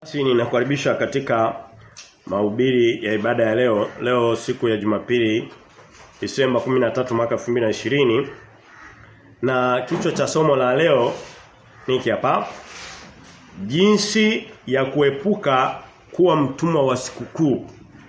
Si ninakukaribisha katika mahubiri ya ibada ya leo. Leo siku ya Jumapili Disemba 13 mwaka 2020 na kichwa cha somo la leo ni hapa. Jinsi ya kuepuka kuwa mtumwa wa sikukuu.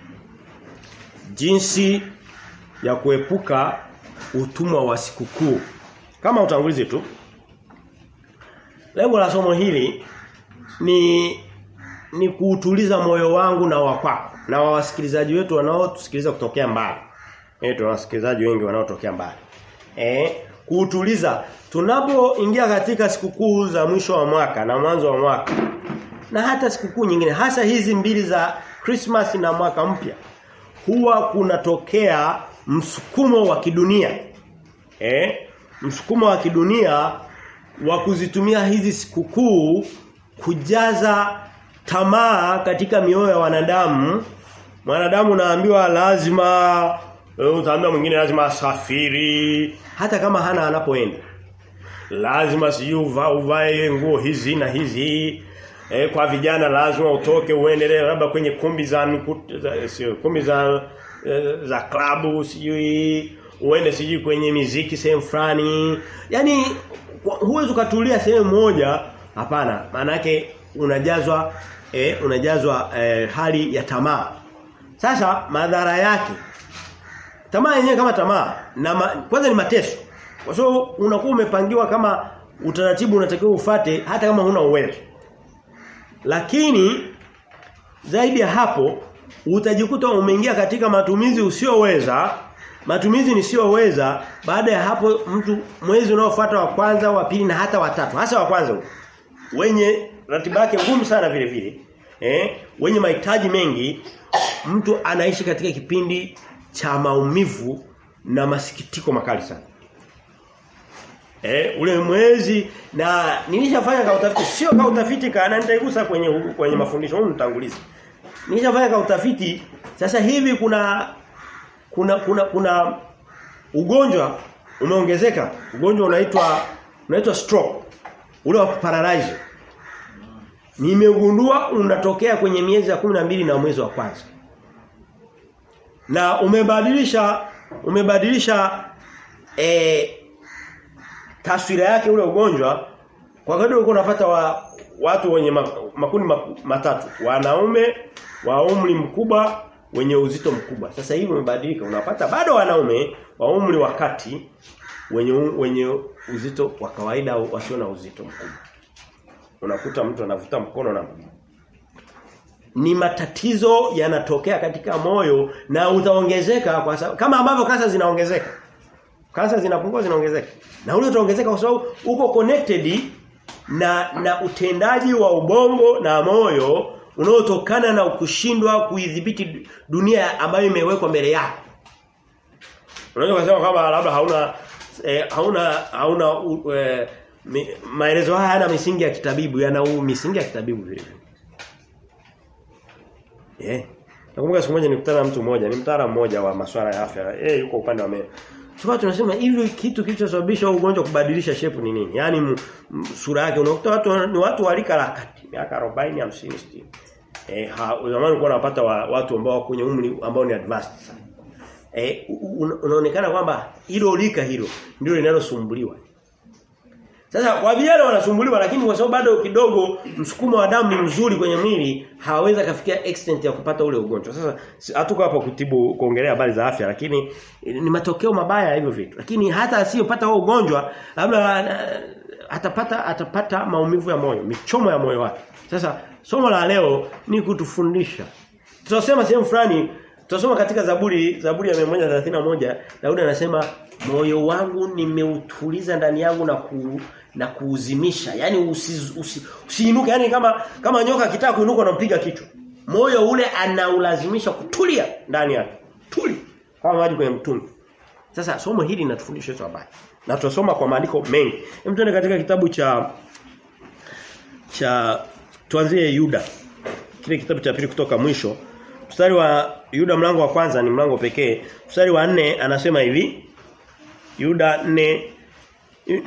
Jinsi ya kuepuka utumwa wa sikukuu. Kama utangulizi tu. Lengo la somo hili ni ni kuutuliza moyo wangu na wa kwako na wa wasikilizaji wetu wanaotusikiliza kutokea mbali. Eh tuna wasikilizaji wengi wanaotokea mbali. Eh kuutuliza tunapoingia katika sikukuu za mwisho wa mwaka na mwanzo wa mwaka na hata sikukuu nyingine hasa hizi mbili za Christmas na mwaka mpya huwa kunatokea msukumo wa kidunia. Eh msukumo wa kidunia wa kuzitumia hizi sikukuu kujaza tamaa katika mioyo ya wanadamu. Mwanadamu naambiwa lazima utaambia mwingine lazima asafiri hata kama hana anapoenda. Lazima sijui uvae nguo hizi na hizi. E, kwa vijana lazima utoke uendelee labda kwenye kumbi za za sio kumbi za za klabu sijui uende sijui kwenye miziki sehemu fulani. Yaani huwezi ukatulia sehemu moja hapana. Maana yake unajazwa eh, unajazwa eh, hali ya tamaa. Sasa madhara yake tamaa yenyewe kama tamaa na ma, kwanza ni mateso. Kwa sababu so, unakuwa umepangiwa kama utaratibu unatakiwa ufate hata kama huna uwezo. Lakini zaidi ya hapo utajikuta umeingia katika matumizi usioweza matumizi nisiyoweza baada ya hapo mtu mwezi unaofuata wa kwanza wa pili na hata watatu hasa wa kwanza wenye ratiba yake ngumu sana vile vile eh wenye mahitaji mengi mtu anaishi katika kipindi cha maumivu na masikitiko makali sana eh ule mwezi na nilishafanya ka utafiti sio ka utafiti kana nitaigusa kwenye kwenye mafundisho huu mtangulizi nilishafanya ka utafiti sasa hivi kuna kuna kuna kuna ugonjwa umeongezeka ugonjwa unaitwa unaitwa stroke ule wa paralyze nimegundua unatokea kwenye miezi ya mbili na mwezi wa kwanza na umebadilisha umebadilisha e, taswira yake ule ugonjwa kwa kadri ulikuwa unapata wa, watu wenye makundi matatu wanaume wa umri mkubwa wenye uzito mkubwa sasa hivi umebadilika unapata bado wanaume wa umri wa kati wenye wenye uzito wa kawaida au wasio na uzito mkubwa unakuta mtu anavuta mkono na ni matatizo yanatokea katika moyo na utaongezeka kwa sababu kama ambavyo kansa zinaongezeka kansa zinapungua zinaongezeka na ule utaongezeka kwa sababu uko connected na na utendaji wa ubongo na moyo unaotokana na kushindwa kuidhibiti dunia ambayo imewekwa mbele yako unaweza kusema kama labda hauna eh, hauna hauna eh, maelezo haya yana misingi ya kitabibu yana misingi ya kitabibu vile vile eh nakumbuka siku moja nilikutana na mtu mmoja ni mtaalamu mmoja wa masuala ya afya eh yuko upande wa meno Sasa tunasema hivi kitu kilichosababisha ugonjwa kubadilisha shape ni nini? Yaani sura yake unakuta watu ni watu walika la kati, miaka 40, 50, 60. Eh zamani ulikuwa unapata wa, watu ambao wako kwenye umri ambao ni advanced sana. Eh un, unaonekana kwamba hilo lika hilo ndio linalosumbuliwa. Sasa kwa vijana wanasumbuliwa lakini kwa sababu bado kidogo msukumo wa damu ni mzuri kwenye mwili hawaweza kafikia extent ya kupata ule ugonjwa. Sasa hatuko hapa kutibu kuongelea habari za afya lakini ni matokeo mabaya hivyo vitu. Lakini hata asiyopata huo ugonjwa labda atapata atapata maumivu ya moyo, michomo ya moyo wake. Sasa somo la leo ni kutufundisha. Tutasema sehemu fulani tutasoma katika Zaburi Zaburi ya 131 Daudi anasema moyo wangu nimeutuliza ndani yangu na ku, na kuuzimisha. Yaani usiinuke usi, usi yani kama kama nyoka kitaka kuinuka unampiga kichwa. Moyo ule anaulazimisha kutulia ndani yake. Tuli kama maji kwenye mtungi. Sasa somo hili linatufundisha hizo habari. Na tutasoma kwa maandiko mengi. Hem tuende katika kitabu cha cha tuanzie Yuda. Kile kitabu cha pili kutoka mwisho. Mstari wa Yuda mlango wa kwanza ni mlango pekee. Mstari wa nne anasema hivi. Yuda 4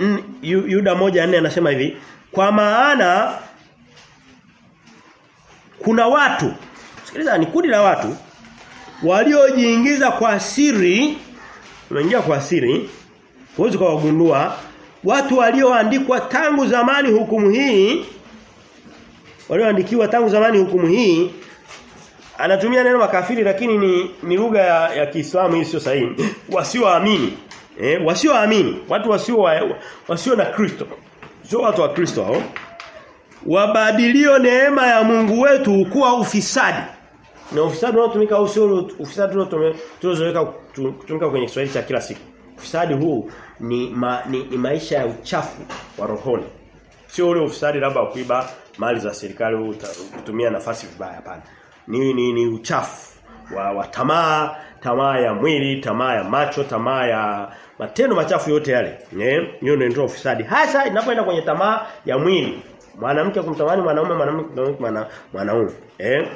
Yuda moja nne anasema hivi, kwa maana kuna watu sikiliza ni kundi la watu waliojiingiza kwa siri wameingia kwa siri huwezi kuwagundua watu walioandikwa tangu zamani hukumu hii walioandikiwa tangu zamani hukumu hii anatumia neno makafiri lakini ni ni lugha ya, ya Kiislamu hii sio sahihi wasioamini eh wasioamini watu wasio wa, wasio na Kristo sio watu wa Kristo hao wabadilio neema ya Mungu wetu kuwa ufisadi na ufisadi unaotumika au sio ufisadi tunaozoweka kutumika kwenye Kiswahili cha kila siku ufisadi huu ni, ma, ni, ni maisha ya uchafu wa rohoni sio ule ufisadi labda kuiba mali za serikali kutumia nafasi vibaya hapana ni, ni, ni uchafu wa, wa tamaa tamaa ya mwili tamaa ya macho tamaa ya matendo machafu yote yale eh hiyo ndio ufisadi hasa inapoenda kwenye tamaa ya mwili mwanamke kumtamani mwanaume mwanamke kumtamani mwanaume eh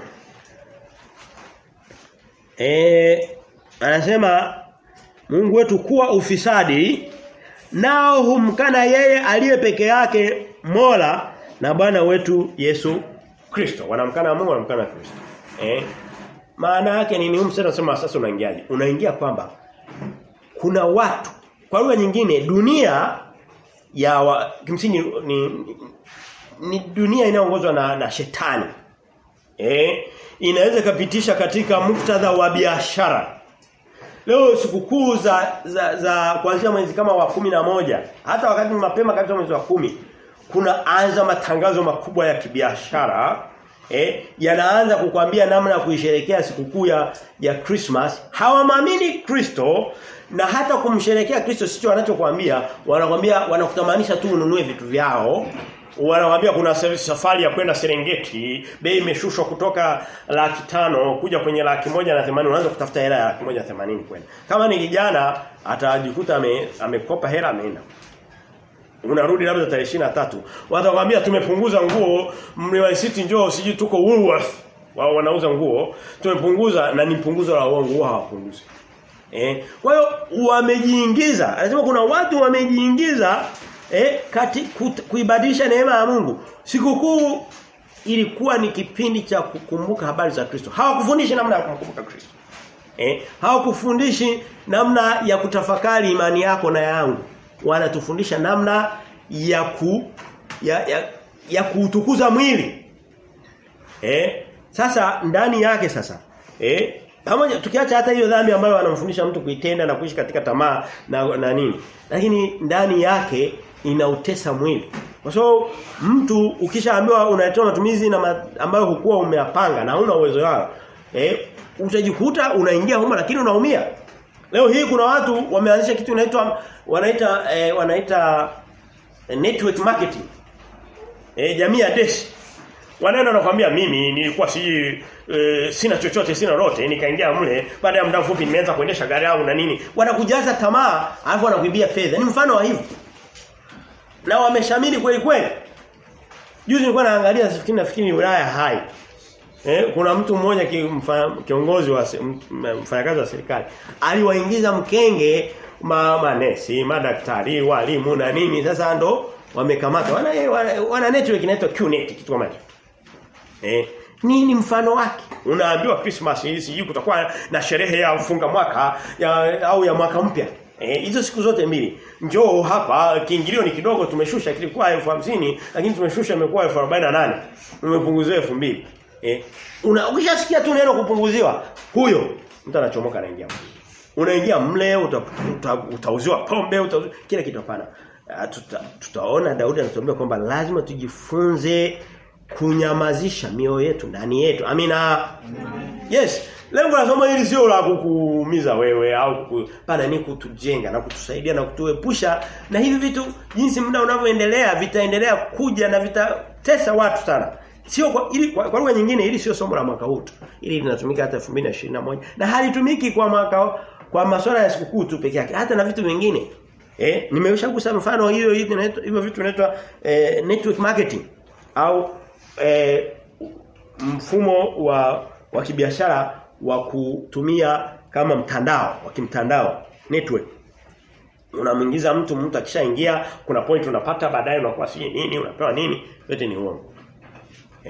eh anasema Mungu wetu kuwa ufisadi nao humkana yeye aliye peke yake Mola na Bwana wetu Yesu Kristo. Wanamkana Mungu wanamkana Kristo. Eh? Maana yake ni nini unasema sasa unaingiaje? Unaingia kwamba kuna watu kwa lugha nyingine dunia ya wa, kimsingi ni, ni, ni dunia inayoongozwa na, na shetani. Eh? Inaweza kapitisha katika muktadha wa biashara. Leo sikukuu za, za za kuanzia mwezi kama wa kumi na moja hata wakati mapema kabisa mwezi wa kumi kuna anza matangazo makubwa ya kibiashara eh yanaanza kukwambia namna ya kuisherekea sikukuu ya ya Christmas hawamwamini Kristo na hata kumsherekea Kristo sicho wanachokuambia wanakwambia wanakutamanisha tu ununue vitu vyao wanawaambia kuna safari ya kwenda Serengeti bei imeshushwa kutoka laki tano kuja kwenye laki moja na themanini unaanza kutafuta hela ya laki moja themanini kwenda kama ni kijana atajikuta ame, amekopa hela ameenda unarudi labda tarehe 23 watakwambia tumepunguza nguo mliwa city njoo siji tuko Woolworth wao wanauza nguo tumepunguza na ni punguzo la uongo huwa hawapunguzi eh kwa hiyo wamejiingiza anasema kuna watu wamejiingiza eh kati kuibadilisha neema ya Mungu sikukuu ilikuwa ni kipindi cha kukumbuka habari za Kristo hawakufundishi namna ya kumkumbuka Kristo eh hawakufundishi namna ya kutafakari imani yako na yangu wanatufundisha namna ya ku ya, ya, ya kuutukuza mwili eh sasa ndani yake sasa eh pamoja tukiacha hata hiyo dhambi ambayo wanamfundisha mtu kuitenda na kuishi katika tamaa na, na nini lakini ndani yake inautesa mwili kwa sababu mtu ukishaambiwa unatoa matumizi na ma, ambayo hukuwa umeyapanga na huna uwezo wao eh utajikuta unaingia humo lakini unaumia leo hii kuna watu wameanzisha kitu inaitwa wanaita eh, wanaita eh, network marketing eh, jamii ya deshi wanaenda nakwambia mimi nilikuwa si e, sina chochote sina lolote nikaingia mle baada ya muda mfupi nimeanza kuendesha gari yangu na nini wanakujaza tamaa alafu wanakuibia fedha ni mfano wa hivyo na wameshamiri kweli kweli juzi nilikuwa naangalia sifikiri nafikiri ni wilaya hai Eh, kuna mtu mmoja kiongozi wa mfanyakazi wa serikali aliwaingiza mkenge ma manesi, madaktari, walimu na nini sasa ndo wamekamata. Wana, wana, wana network inaitwa QNet kitu kama hicho. Eh, nini mfano wake? Unaambiwa Christmas hii sijui kutakuwa na sherehe ya ufunga mwaka ya, au ya mwaka mpya. Eh, hizo siku zote mbili. Njoo hapa kiingilio ni kidogo tumeshusha kilikuwa 1050 lakini tumeshusha imekuwa 1048. Umepunguzwa 2000. Eh, una ukishasikia tu neno kupunguziwa, huyo mtu anachomoka anaingia. Unaingia mle uta, uta, utauziwa pombe, utauziwa kila kitu hapana. Uh, tuta, tutaona Daudi anatuambia kwamba lazima tujifunze kunyamazisha mioyo yetu ndani yetu. Amina. Yes. Lengo la somo hili sio la kukuumiza wewe au kuku, pana ni kutujenga na kutusaidia na kutuepusha na hivi vitu jinsi muda unavyoendelea vitaendelea kuja na vitatesa watu sana. Sio kwa ili kwa, kwa lugha nyingine ili sio somo la mwaka huu. Ili linatumika hata 2021 na halitumiki kwa mwaka kwa masuala ya sikukuu tu peke yake hata na vitu vingine. Eh, nimeshagusa mfano hiyo hivyo vitu vinaitwa eh, network marketing au eh, mfumo wa wa kibiashara wa kutumia kama mtandao wa kimtandao network unamuingiza mtu mtu akishaingia kuna point unapata baadaye unakuwa si nini unapewa nini yote ni uongo eh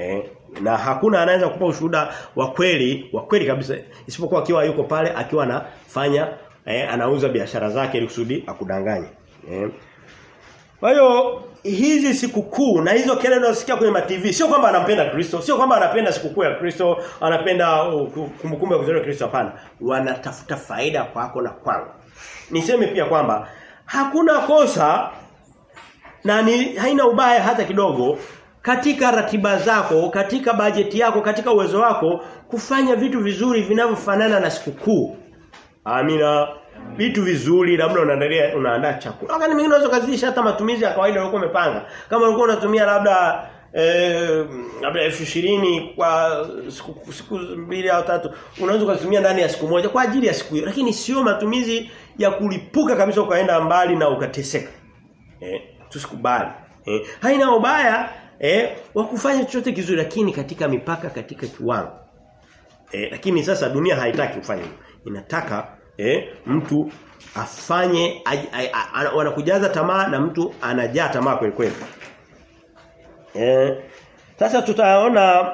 Na hakuna anaweza kupa ushuhuda wa kweli, wa kweli kabisa isipokuwa akiwa yuko pale akiwa anafanya eh, anauza biashara zake ili kusudi akudanganye. Eh. Kwa hiyo hizi sikukuu na hizo kelele unazosikia kwenye ma TV sio kwamba anampenda Kristo, sio kwamba anapenda sikukuu ya Kristo, anapenda uh, kumbukumbu ya kuzaliwa Kristo hapana. Wanatafuta faida kwako na kwangu. Niseme pia kwamba hakuna kosa na ni haina ubaya hata kidogo katika ratiba zako, katika bajeti yako, katika uwezo wako kufanya vitu vizuri vinavyofanana na sikukuu. Amina. Vitu vizuri labda unaandalia unaandaa chakula. Wakati mwingine unaweza kuzidisha hata matumizi ya kawaida ulikuwa umepanga. Kama ulikuwa unatumia labda eh labda elfu ishirini kwa siku, siku mbili au tatu unaweza kutumia ndani ya siku moja kwa ajili ya siku hiyo lakini sio matumizi ya kulipuka kabisa ukaenda mbali na ukateseka eh tusikubali eh haina ubaya eh wa kufanya chochote kizuri lakini katika mipaka katika kiwango eh lakini sasa dunia haitaki kufanya hivyo inataka eh mtu afanye wanakujaza tamaa na mtu anajaa tamaa kweli kweli Eh, sasa tutaona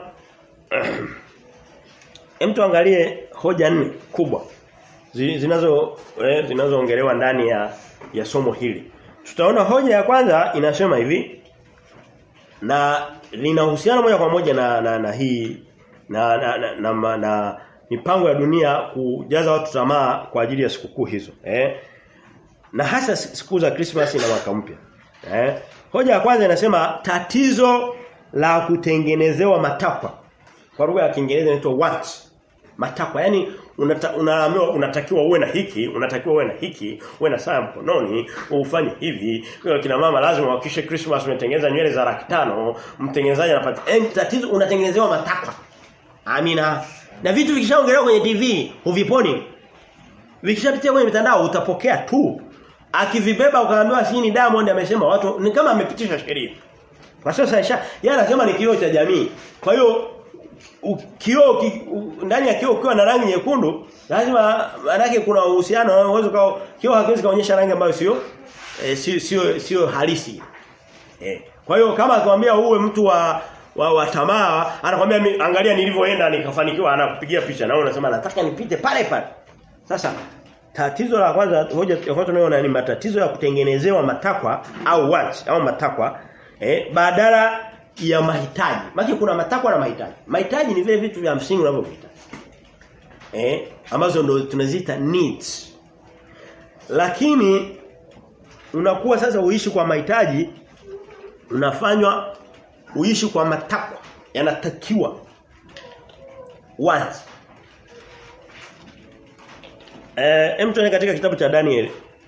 hem tuangalie hoja nne kubwa zinazo eh, zinazoongelewa ndani ya ya somo hili. Tutaona hoja ya kwanza inasema hivi na linahusiana moja kwa moja na na, na hii na na, na, na, na, na mipango ya dunia kujaza watu tamaa kwa ajili ya sikukuu hizo. Eh? Na hasa siku za Christmas na mwaka mpya. Eh? Hoja ya kwanza inasema tatizo la kutengenezewa matakwa. Kwa lugha ya Kiingereza inaitwa wants. Matakwa. Yaani unaambiwa unatakiwa uwe na hiki, unatakiwa uwe na hiki, uwe na saa mkononi, ufanye hivi. Kwa kina mama lazima wakishe Christmas umetengeneza nywele za laki tano, mtengenezaji anapata. Yaani tatizo unatengenezewa matakwa. Amina. Na vitu vikishaongelewa kwenye TV huviponi. Vikishapitia kwenye mitandao utapokea tu akivibeba ukaambiwa si ni Diamond amesema watu ni kama amepitisha sheria. Kwa sasa isha yeye anasema ni kioo cha jamii. Kwa hiyo kioo ki, ndani ya kioo ukiwa na rangi nyekundu lazima manake kuna uhusiano uwezo kwa kioo hakiwezi kaonyesha rangi ambayo sio eh, sio sio sio halisi. Eh. Kwa hiyo kama akwambia uwe mtu wa wa, wa tamaa anakwambia angalia nilivyoenda nikafanikiwa anakupigia picha na wewe unasema nataka nipite pale pale. Sasa Tatizo la kwanza hoja ya kwanza tunayoona ni matatizo ya kutengenezewa matakwa au wants au matakwa eh badala ya mahitaji. Maana kuna matakwa na mahitaji. Mahitaji ni vile vitu vya msingi unavyoviita. Eh ambazo ndo tunaziita needs. Lakini unakuwa sasa uishi kwa mahitaji unafanywa uishi kwa matakwa yanatakiwa wants Eh, hem tuone katika kitabu cha Daniel.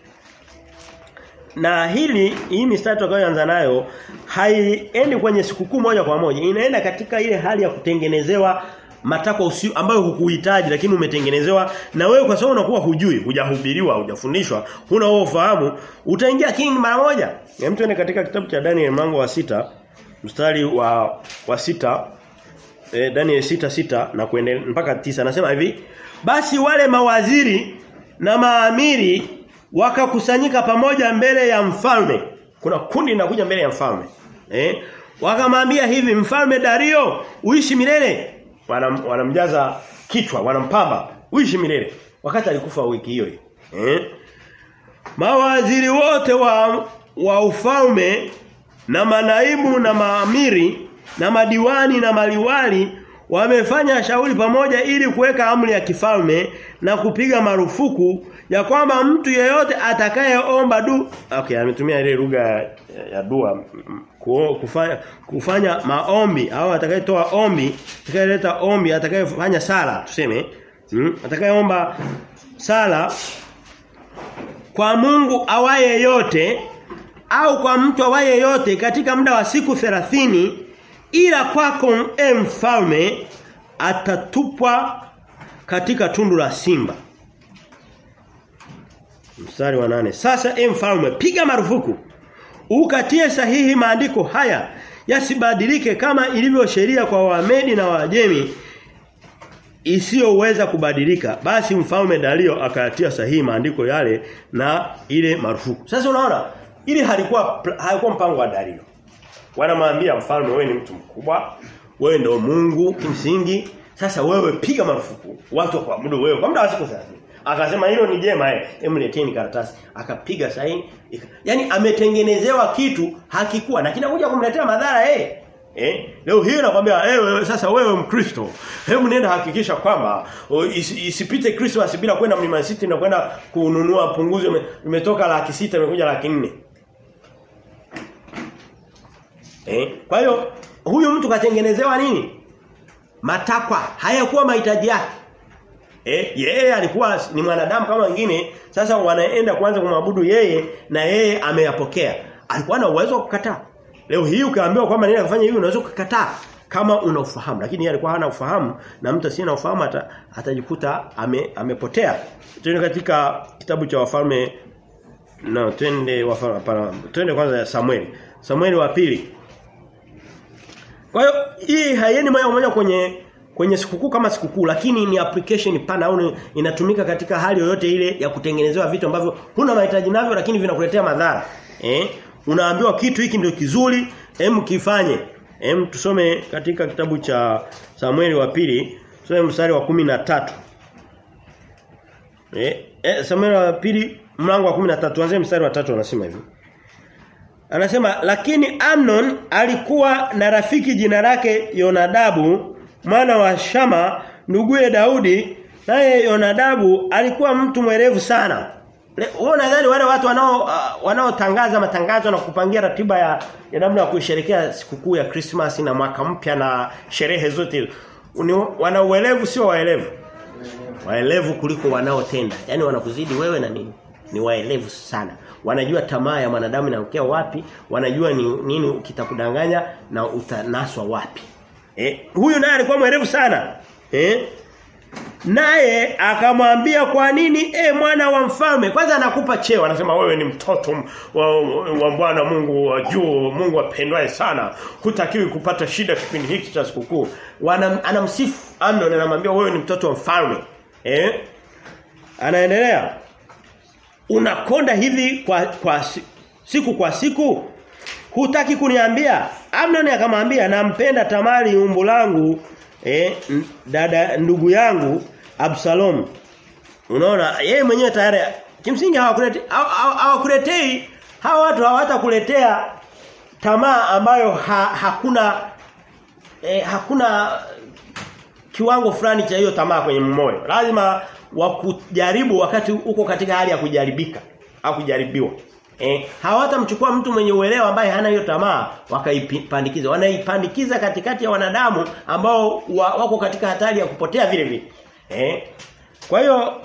Na hili hii mistari tutakayoanza nayo haiendi kwenye sikukuu moja kwa moja. Inaenda katika ile hali ya kutengenezewa matakwa usio ambayo hukuhitaji lakini umetengenezewa na wewe kwa sababu unakuwa hujui, hujahubiriwa, hujafundishwa, huna wewe ufahamu, utaingia king mara moja. Hem tuone katika kitabu cha Daniel mlango wa sita mstari wa wa sita eh, Daniel sita sita na kuendelea mpaka tisa anasema hivi basi wale mawaziri na maamiri wakakusanyika pamoja mbele ya mfalme. Kuna kundi linakuja mbele ya mfalme. Eh? Wakamwambia hivi mfalme Dario uishi milele. Wanam, wanamjaza kichwa, wanampamba uishi milele. Wakati alikufa wiki hiyo. Eh? Mawaziri wote wa wa ufalme na manaibu na maamiri na madiwani na maliwali wamefanya shauri pamoja ili kuweka amri ya kifalme na kupiga marufuku ya kwamba mtu yeyote atakayeomba du okay ametumia ile lugha ya, ya dua kufanya kufanya maombi au atakayetoa ombi atakayeleta ombi atakayefanya sala tuseme hmm? atakayeomba sala kwa Mungu awaye yote au kwa mtu awaye yote katika muda wa siku 30 ila kwako e mfalme atatupwa katika tundu la simba. Mstari wa nane. Sasa e mfalme piga marufuku ukatie sahihi maandiko haya yasibadilike kama ilivyo sheria kwa Wamedi na Waajemi isiyoweza kubadilika. Basi mfalme Dario akayatia sahihi maandiko yale na ile marufuku. Sasa unaona ili halikuwa halikuwa mpango wa Dario. Wanamwambia mfalme wewe ni mtu mkubwa, wewe ndio Mungu kimsingi. Sasa wewe piga marufuku watu kuabudu wewe kwa muda wa siku 30. Akasema hilo ni jema eh. Emleteni karatasi. Akapiga saini. Yaani ametengenezewa kitu hakikuwa na kinakuja kumletea madhara eh. Eh? Leo hii nakwambia eh wewe sasa wewe Mkristo, hebu nenda hakikisha kwamba is, isipite Christmas bila kwenda Mlima City na kwenda kununua punguzo imetoka laki sita imekuja laki nne. Eh? Kwa hiyo huyu mtu katengenezewa nini? Matakwa hayakuwa mahitaji yake. Eh, yeye alikuwa ni mwanadamu kama wengine, sasa wanaenda kuanza kumwabudu yeye na yeye ameyapokea. Alikuwa na uwezo wa kukataa. Leo hii ukaambiwa kwamba nini kufanya hivi unaweza kukataa kama una ufahamu lakini yeye alikuwa hana ufahamu na mtu asiye na ufahamu ata, atajikuta ame, amepotea. Tuende katika kitabu cha wafalme na twende wafalme hapana twende kwanza Samueli. Samueli wa pili. Kwa hiyo hii haiendi moja kwa moja kwenye kwenye sikukuu kama sikukuu lakini ni application pana au inatumika katika hali yoyote ile ya kutengenezewa vitu ambavyo huna mahitaji navyo lakini vinakuletea madhara. Eh? Unaambiwa kitu hiki ndio kizuri, hem kifanye. Hem tusome katika kitabu cha Samueli wa pili, tusome mstari wa kumi na tatu Eh, eh Samueli wa pili mlango wa 13 tuanze mstari wa tatu anasema hivi. Anasema lakini Amnon alikuwa na rafiki jina lake Yonadabu mwana wa Shama nduguye Daudi naye Yonadabu alikuwa mtu mwerevu sana. Wewe nadhani wale watu wanao uh, wanaotangaza matangazo na kupangia ratiba ya, ya namna ya kusherehekea sikukuu ya Christmas na mwaka mpya na sherehe zote wana uelevu sio waelevu. Waelevu kuliko wanaotenda. Yaani wanakuzidi wewe na nini? Ni waelevu sana. Wanajua tamaa ya mwanadamu inaokea wapi, wanajua ni nini kitakudanganya na utanaswa wapi. Eh, huyu naye alikuwa mwerevu sana. Eh? Naye akamwambia kwa nini e mwana wa mfalme kwanza anakupa cheo anasema wewe ni mtoto wa, wa Bwana Mungu wa juu Mungu apendwaye sana hutakiwi kupata shida kipindi hiki cha sikukuu anamsifu Amnon anamwambia wewe ni mtoto wa mfalme eh anaendelea unakonda hivi kwa kwa siku kwa siku hutaki kuniambia Amnon akamwambia nampenda Tamari umbu langu eh dada ndugu yangu Absalom unaona yeye mwenyewe tayari kimsingi hawakuletei hawakuletei hawa watu hawatakuletea tamaa ambayo ha, hakuna eh, hakuna kiwango fulani cha hiyo tamaa kwenye moyo lazima wakujaribu wakati uko katika hali ya kujaribika au kujaribiwa Eh, hawatamchukua mtu mwenye uelewa ambaye hana hiyo tamaa wakaipandikiza. Wanaipandikiza katikati ya wanadamu ambao wa, wako katika hatari ya kupotea vile vile. Eh? Kwa hiyo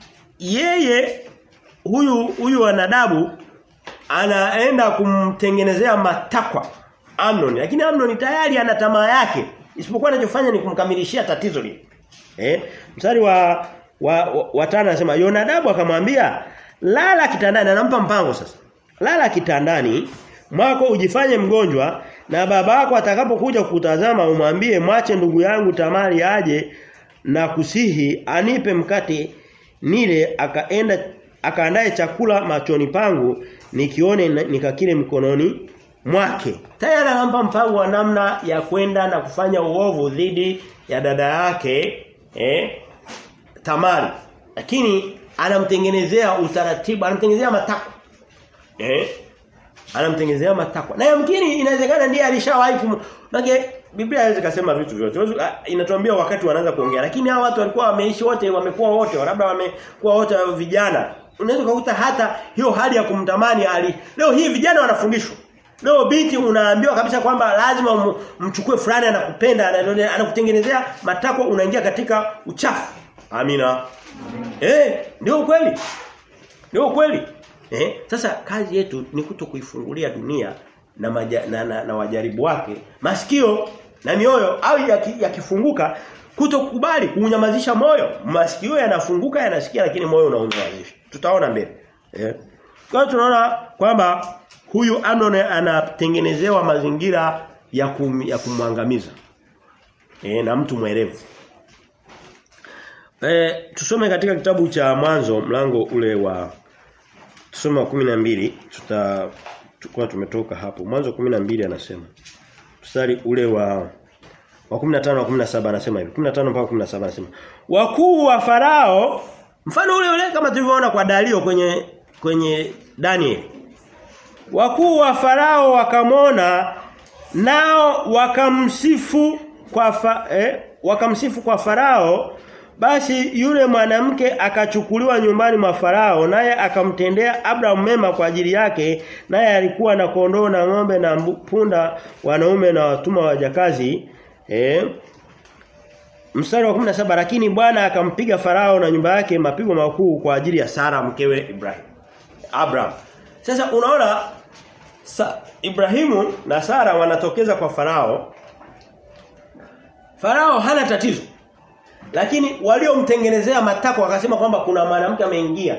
yeye huyu huyu wanadamu anaenda kumtengenezea matakwa Amnon lakini Amnon tayari ana tamaa yake isipokuwa anachofanya ni kumkamilishia tatizo lile. Eh? Mstari wa wa, wa, wa tano anasema Yonadabu akamwambia lala kitandani anampa mpango sasa lala kitandani mwako ujifanye mgonjwa na babako atakapokuja kukutazama umwambie mwache ndugu yangu Tamari aje na kusihi anipe mkate nile akaenda akaandae chakula machoni pangu nikione nikakile mkononi mwake tayari anampa mpango wa namna ya kwenda na kufanya uovu dhidi ya dada yake eh Tamari lakini anamtengenezea utaratibu anamtengenezea matakwa eh anamtengenezea matakwa na yamkini inawezekana ndiye alishawahi kum Nage Biblia haiwezi kusema vitu vyote. Inatuambia wakati wanaanza kuongea. Lakini hawa watu walikuwa wameishi wote, wamekuwa wote, labda wamekuwa wote vijana. Unaweza kukuta hata hiyo hali ya kumtamani ali. Leo hii vijana wanafundishwa. Leo binti unaambiwa kabisa kwamba lazima mchukue fulani anakupenda, anakutengenezea matakwa unaingia katika uchafu. Amina. Eh, ndio ukweli. Ndio ukweli. Eh, sasa kazi yetu ni kuto kuifungulia dunia na, maja, na, na, na wajaribu wake masikio na mioyo au yakifunguka kutokubali kuunyamazisha moyo masikio yanafunguka yanasikia lakini moyo unaonyamazisha tutaona mbele eh kwa hiyo tunaona kwamba huyu Amnon anatengenezewa mazingira ya kum, ya kumwangamiza eh na mtu mwerevu eh tusome katika kitabu cha mwanzo mlango ule wa tusome wa 12 tuta tukua tumetoka hapo mwanzo 12 anasema mstari ule wa wa 15 wa 17 anasema hivi 15 mpaka 17 anasema wakuu wa farao mfano ule ule kama tulivyoona kwa Dario kwenye kwenye Daniel wakuu wa farao wakamona nao wakamsifu kwa fa, eh, wakamsifu kwa farao basi yule mwanamke akachukuliwa nyumbani mwa farao naye akamtendea Abraham mema kwa ajili yake naye alikuwa na kondoo na ng'ombe na punda wanaume na watumwa wajakazi eh Mstari wa 17 lakini Bwana akampiga farao na nyumba yake mapigo makuu kwa ajili ya Sara mkewe Ibrahim Abraham Sasa unaona sa, Ibrahimu na Sara wanatokeza kwa farao Farao hana tatizo lakini waliomtengenezea matako wakasema kwamba kuna mwanamke ameingia.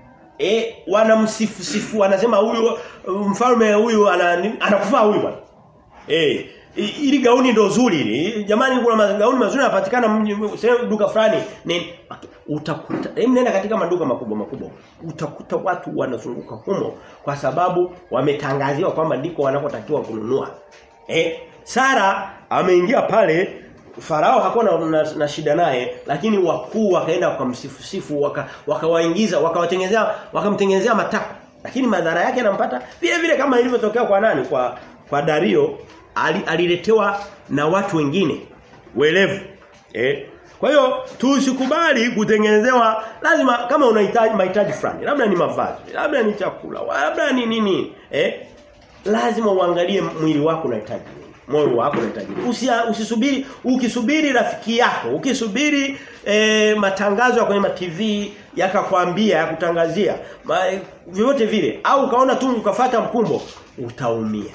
Eh wanamsifu sifu wanasema huyu mfalme huyu anakufaa huyu bwana. Eh ili gauni ndo zuri hili. Jamani kuna magauni mazuri yanapatikana sehemu duka fulani. Ni utakuta hem nenda katika maduka makubwa makubwa. Utakuta watu wanazunguka humo kwa sababu wametangaziwa kwamba ndiko wanakotakiwa kununua. Eh Sara ameingia pale Farao hakuwa na, na, na shida naye lakini wakuu wakaenda wakamsifu waka wakawaingiza wakawatengenezea wakamtengenezea matako lakini madhara yake anampata vile vile kama ilivyotokea kwa nani kwa kwa Dario ali, aliletewa na watu wengine welevu eh kwa hiyo tusikubali kutengenezewa lazima kama unahitaji mahitaji fulani labda ni mavazi labda ni chakula labda ni nini eh lazima uangalie mwili wako unahitaji moyo wako unahitaji. Usi, usisubiri ukisubiri rafiki yako, ukisubiri e, matangazo ya kwenye ma TV yakakwambia yakutangazia vyovyote vile au ukaona tu ukafata mkumbo utaumia.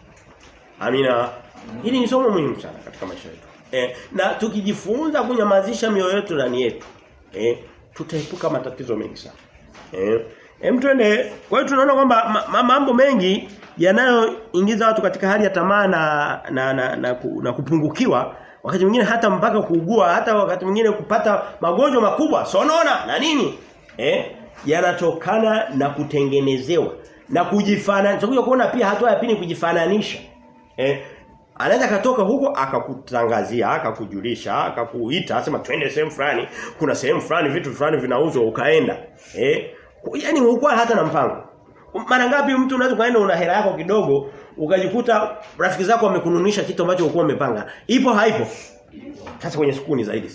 Amina. Hili ni somo muhimu sana katika maisha yetu. E, na tukijifunza kunyamazisha mioyo yetu ndani yetu, e, tutaepuka matatizo mengi sana. Eh, hem twende kwa hiyo tunaona kwamba ma, ma, mambo mengi yanayoingiza watu katika hali ya tamaa na na, na, na, ku, na kupungukiwa wakati mwingine hata mpaka kuugua hata wakati mwingine kupata magonjwa makubwa sonona na nini eh yanatokana na kutengenezewa na kujifananisha tutakuja kuona pia hatua ya pili kujifananisha eh anaweza katoka huko akakutangazia akakujulisha akakuita asema twende sehemu fulani kuna sehemu fulani vitu fulani vinauzwa ukaenda eh yani hukuwa hata na mpango mara ngapi mtu unaweza kaenda una hela yako kidogo ukajikuta rafiki zako wamekununisha kitu ambacho ulikuwa umepanga ipo haipo sasa kwenye sukuni zaidi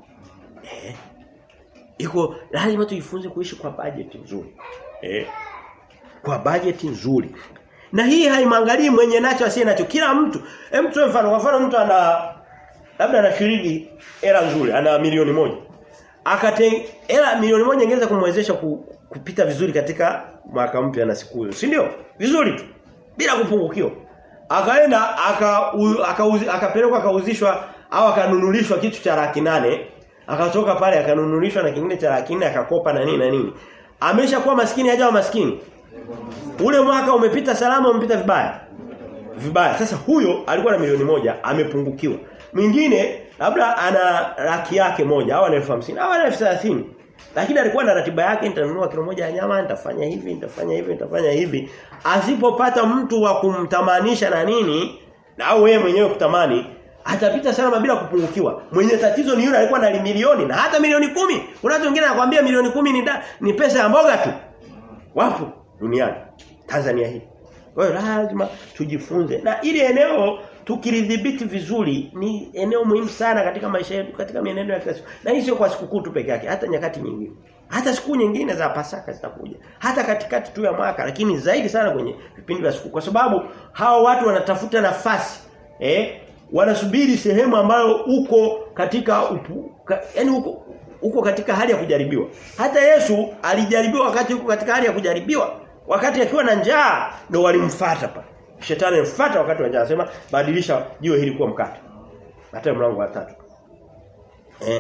eh iko lazima tujifunze kuishi kwa budget nzuri eh kwa budget nzuri na hii haimangalii mwenye nacho asiye nacho kila mtu hem tu mfano kwa mfano mtu ana labda ana shilingi hela nzuri ana milioni moja akate hela milioni moja ingeweza kumwezesha ku, kupita vizuri katika mwaka mpya na siku hiyo si ndio vizuri tu bila kupungukiwa akaenda aka akapelekwa akauzishwa au akanunulishwa kitu cha laki nane akatoka pale akanunulishwa na kingine cha laki nne akakopa na nini na nini ameshakuwa maskini hajawa maskini ule mwaka umepita salama umepita vibaya vibaya sasa huyo alikuwa na milioni moja amepungukiwa mwingine labda ana laki yake moja au ana elfu hamsini au ana elfu thelathini lakini alikuwa na ratiba yake nitanunua kilo moja ya nyama nitafanya hivi nitafanya hivi nitafanya hivi asipopata mtu wa kumtamanisha na nini au wewe mwenyewe kutamani atapita salama bila kupungukiwa mwenye tatizo ni yule alikuwa na milioni na hata milioni kumi kuna watu wengine anakuambia milioni kumi ni, da, ni pesa ya mboga tu wapo duniani Tanzania hii kwa hiyo lazima tujifunze na ili eneo tukilidhibiti vizuri ni eneo muhimu sana katika maisha yetu katika mienendo ya kila siku. Na hii sio kwa sikukuu tu peke yake, hata nyakati nyingine. Hata siku nyingine za Pasaka zitakuja. Hata katikati tu ya mwaka, lakini zaidi sana kwenye vipindi vya siku kwa sababu hao watu wanatafuta nafasi. Eh? Wanasubiri sehemu ambayo uko katika upu, ka, yani uko uko katika hali ya kujaribiwa. Hata Yesu alijaribiwa wakati uko katika hali ya kujaribiwa. Wakati akiwa na njaa ndio walimfuata pale. Shetani mfuata wakati wa njaa anasema badilisha jiwe hili kuwa mkate. Hata mlango wa tatu. Eh.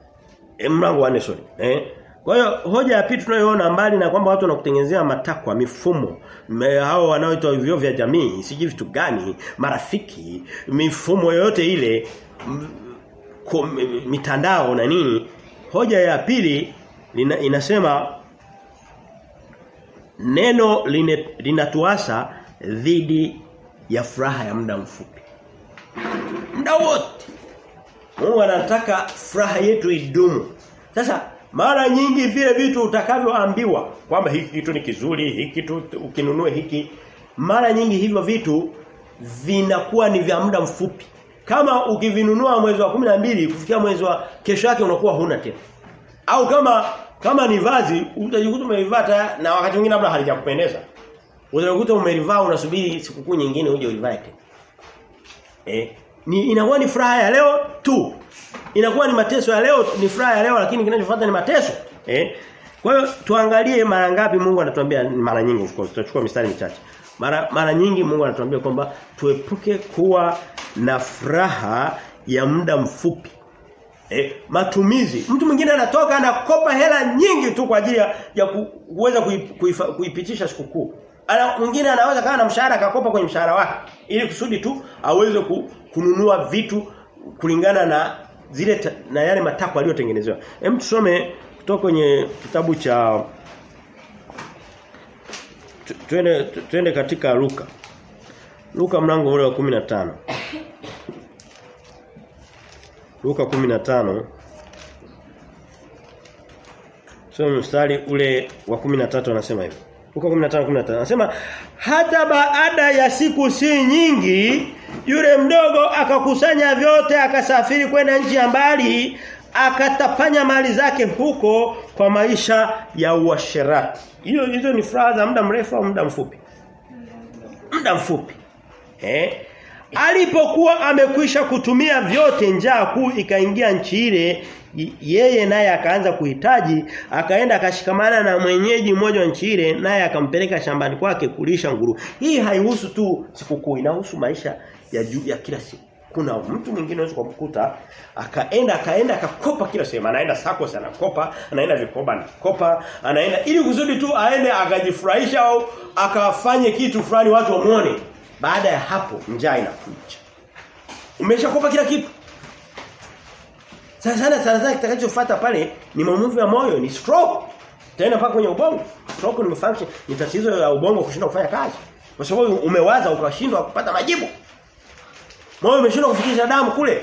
E, mlango wa 4 sorry. Eh. Kwa hiyo hoja ya pili tunayoona mbali na kwamba watu wanakutengenezea matakwa, mifumo, hao wanaoitwa vivyo vya jamii, siji vitu gani, marafiki, mifumo yote ile kum, mitandao na nini. Hoja ya pili lina, inasema neno line, linatuasa dhidi ya furaha ya muda mfupi. Muda wote Mungu anataka furaha yetu idumu. Sasa mara nyingi vile vitu utakavyoambiwa kwamba hiki kitu ni kizuri, hiki kitu ukinunue hiki, mara nyingi hivyo vitu vinakuwa ni vya muda mfupi. Kama ukivinunua mwezi wa mbili kufikia mwezi wa kesho yake unakuwa huna tena. Au kama kama ni vazi utajikuta umelivaa na wakati mwingine labda halijakupendeza. Utajikuta umelivaa unasubiri sikukuu nyingine uje ulivae tena. Eh, ni inakuwa ni furaha ya leo tu. Inakuwa ni mateso ya leo, ni furaha ya leo lakini kinachofuata ni mateso. Eh? Kwa hiyo tuangalie mara ngapi Mungu anatuambia mara nyingi of course tutachukua mistari michache. Mara mara nyingi Mungu anatuambia kwamba tuepuke kuwa na furaha ya muda mfupi. Eh, matumizi. Mtu mwingine anatoka anakopa hela nyingi tu kwa ajili ya, ya kuweza kuipitisha sikukuu. Ana mwingine anaweza kama na mshahara akakopa kwenye mshahara wake ili kusudi tu aweze ku, kununua vitu kulingana na zile na yale matakwa aliyotengenezewa. Hem tusome kutoka kwenye kitabu cha twende twende katika Luka. Luka mlango ule wa 15. Luka 15 Soma mstari ule wa 13 anasema hivi. Luka 15:13 anasema hata baada ya siku si nyingi yule mdogo akakusanya vyote akasafiri kwenda nchi ya mbali akatapanya mali zake huko kwa maisha ya uasherati. Hiyo hizo ni furaha za muda mrefu au muda mfupi? Muda mfupi. Eh? Alipokuwa amekwisha kutumia vyote njaa kuu ikaingia nchi ile yeye naye akaanza kuhitaji akaenda akashikamana na mwenyeji mmoja wa nchi ile naye akampeleka shambani kwake kulisha nguru. Hii haihusu tu sikukuu inahusu maisha ya juu ya kila siku. Kuna mtu mwingine unaweza kumkuta akaenda akaenda akakopa kila sehemu anaenda sako anakopa anaenda vikoba anakopa anaenda ili kusudi tu aende akajifurahisha au akafanye kitu fulani watu wamuone baada ya hapo njaa inakuja umeshakopa kila kitu sasa sana sana kitakachofuata pale ni maumivu ya moyo ni stroke tena paka kwenye ubongo stroke ni function ni tatizo la ubongo kushindwa kufanya kazi kwa sababu umewaza ukashindwa kupata majibu moyo umeshindwa kufikisha damu kule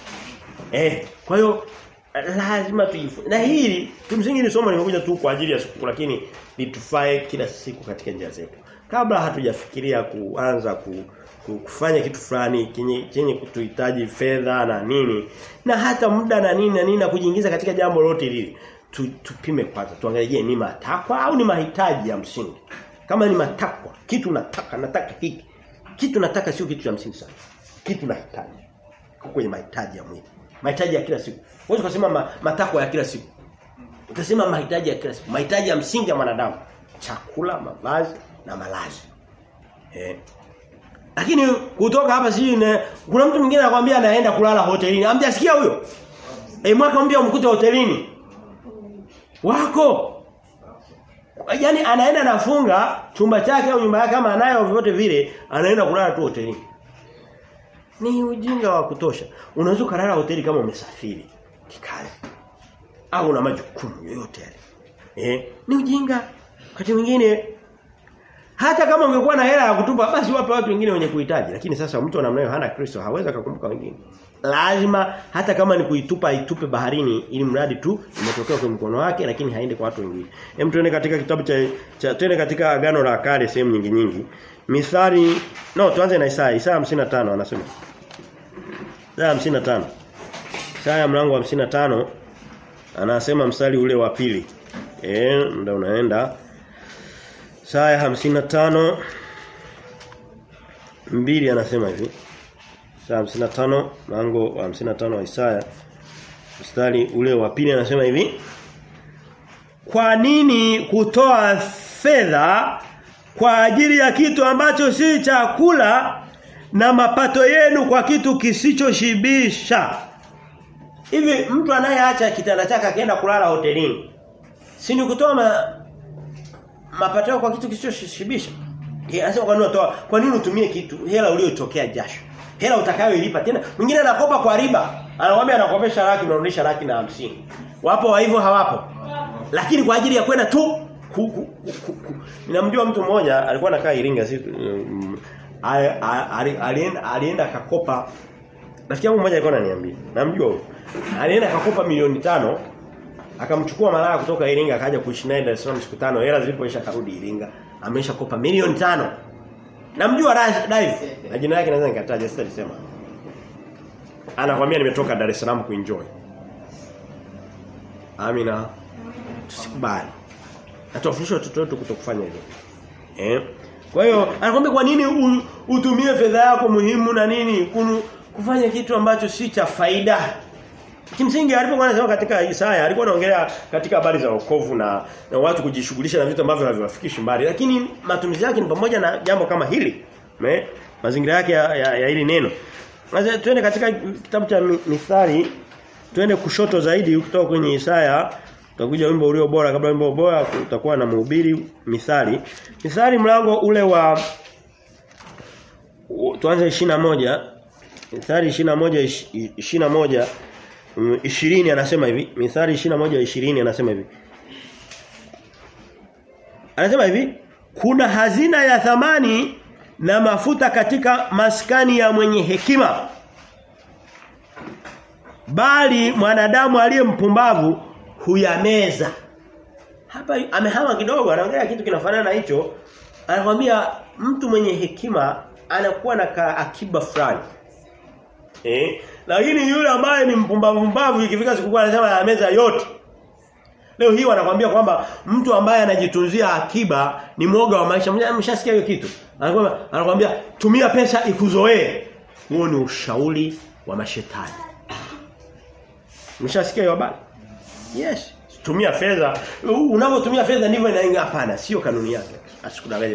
eh kwa hiyo lazima tujifunze na hili kimsingi ni somo limekuja tu kwa ajili ya siku lakini litufae kila siku katika njia zetu kabla hatujafikiria kuanza ku, ku, kufanya kitu fulani chenye chenye kutuhitaji fedha na nini na hata muda na nini na nini na kujiingiza katika jambo lote hili tu, tupime kwanza tuangalie ni matakwa au ni mahitaji ya msingi kama ni matakwa kitu nataka nataka hiki kitu nataka sio kitu cha msingi sana kitu nahitaji kwenye mahitaji ya mwili mahitaji ya kila siku huwezi kusema ma, matakwa ya kila siku utasema mahitaji ya kila siku mahitaji ya msingi ya mwanadamu chakula mavazi na malazi eh lakini kutoka hapa si kuna mtu mwingine anakuambia anaenda kulala hotelini amjasikia huyo eh mwaka mpya umkuta hotelini wako Yaani anaenda nafunga chumba chake au nyumba yake kama anayo vyote vile anaenda kulala tu hotelini ni ujinga wa kutosha. Unaweza kulala hoteli kama umesafiri kikazi. Au una majukumu yoyote yale. Eh, ni ujinga. Wakati mwingine hata kama ungekuwa na hela ya kutupa basi wape watu wengine wenye kuhitaji. Lakini sasa mtu anamnayo hana Kristo hawezi kukumbuka wengine. Lazima hata kama ni kuitupa itupe baharini ili mradi tu imetokea kwa mkono wake lakini haende kwa watu wengine. Hem tuende katika kitabu cha, cha tuende katika agano la kale sehemu nyingi nyingi. Mithali no tuanze na Isaya Isaya 55 anasema Isaya 55 Isaya mlango wa 55 anasema mstari ule wa pili. Eh ndio unaenda Isaya 55 mbili anasema hivi Isaya 55 mlango wa 55 wa Isaya mstari ule wa pili anasema hivi Kwa nini kutoa fedha kwa ajili ya kitu ambacho si chakula na mapato yenu kwa kitu kisichoshibisha. Hivi mtu anayeacha kitanda chake akaenda kulala hotelini. Si ni kutoa ma, mapato kwa kitu kisichoshibisha? Anasema kwa nini utoa? Kwa nini utumie kitu hela uliyotokea jasho? Hela utakayoilipa tena. Mwingine anakopa kwa riba. Anakuambia anakopesha laki unarudisha laki na hamsini. Wapo wa hivyo hawapo. Lakini kwa ajili ya kwenda tu Ninamjua mtu mmoja alikuwa anakaa Iringa si um, alienda alienda akakopa Rafiki yangu mmoja alikuwa ananiambia. Namjua huyo. Alienda akakopa milioni tano akamchukua malaya kutoka Iringa akaja kuishi naye Dar es Salaam siku tano. Hela zilipoisha karudi Iringa. Amesha kopa milioni tano. Namjua Dive. Na jina lake naweza nikataja sasa nisema. Anakwambia nimetoka Dar es Salaam kuenjoy. Amina. Tusikubali. Atawafundisha watoto wetu kutokufanya hivyo. Eh? Kwa hiyo anakwambia kwa nini u, utumie fedha yako muhimu na nini kunu, kufanya kitu ambacho si cha faida. Kimsingi alipokuwa anasema katika Isaya alikuwa anaongelea katika habari za wokovu na, na watu kujishughulisha na vitu ambavyo haviwafikishi mbali lakini matumizi yake ni pamoja na jambo kama hili. Me, mazingira yake ya, ya, ya hili neno. Sasa tuende katika kitabu cha Mithali tuende kushoto zaidi kutoka kwenye Isaya utakuja wimbo ulio bora kabla wimbo bora utakuwa na mhubiri Mithali. Mithali mlango ule wa tuanze 21 Mithali 21 21 20 anasema hivi Mithali 21 20 anasema hivi Anasema hivi kuna hazina ya thamani na mafuta katika maskani ya mwenye hekima bali mwanadamu aliye mpumbavu huyameza hapa amehama kidogo anaongea kitu kinafanana na hicho anakwambia mtu mwenye hekima anakuwa na ka akiba fulani eh lakini yule ambaye ni mpumbavu mpumbavu ikifika siku anasema ya meza yote leo hii wanakwambia kwamba mtu ambaye anajitunzia akiba ni mwoga wa maisha mshasikia hiyo kitu anakwambia anakwambia tumia pesa ikuzoee huo ni ushauri wa mashetani mshasikia hiyo habari yes tumia fedha unapotumia fedha ndivyo inaingia hapana sio kanuni yake asikudanganye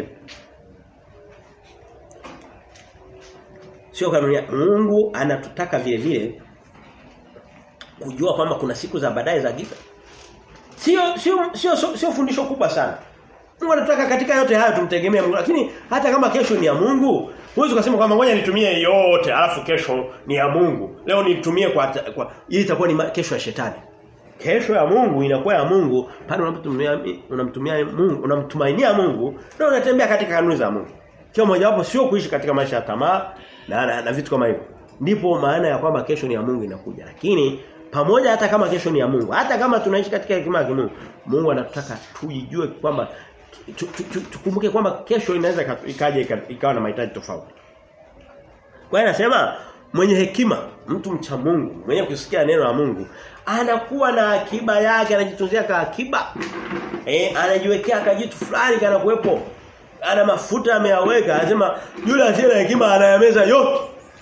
sio kanuni yake Mungu anatutaka vile vile kujua kwamba kuna siku za baadaye za giza sio sio sio sio fundisho kubwa sana Mungu anataka katika yote hayo tumtegemea Mungu lakini hata kama kesho ni ya Mungu huwezi kusema kwamba ngoja nitumie yote alafu kesho ni ya Mungu leo nitumie kwa, kwa ili itakuwa ni kesho ya shetani kesho ya Mungu inakuwa ya Mungu pale unamtumia unamtumia Mungu unamtumainia Mungu na unatembea katika kanuni za Mungu. Kio moja wapo sio kuishi katika maisha ya tamaa na, na, na vitu kama hivyo. Ndipo maana ya kwamba kesho ni ya Mungu inakuja. Lakini pamoja hata kama kesho ni ya Mungu, hata kama tunaishi katika hekima ya Mungu, Mungu anataka tujijue kwamba tukumbuke kwamba kesho inaweza ikaja ikawa na mahitaji tofauti. Kwa hiyo anasema mwenye hekima, mtu mcha Mungu, mwenye kusikia neno la Mungu, anakuwa na akiba yake, anajitunzia ka akiba. Eh, anajiwekea kajitu fulani kana kuwepo. Ana mafuta ameyaweka, anasema yule asiye na hekima anayameza yote.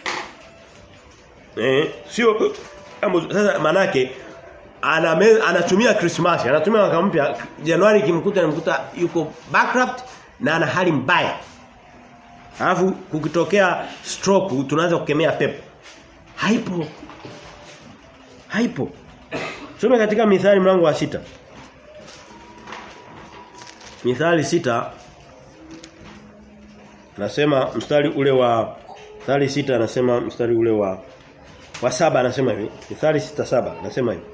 Eh, sio sasa manake ana anatumia Christmas, anatumia mwaka mpya, Januari kimkuta anamkuta yuko bankrupt na ana hali mbaya. Alafu kukitokea stroke tunaanza kukemea pepo. Haipo. Haipo. Soma katika Mithali mlango wa sita Mithali sita Nasema mstari ule wa Mithali sita anasema mstari ule wa wa saba anasema hivi. Mithali sita saba anasema hivi.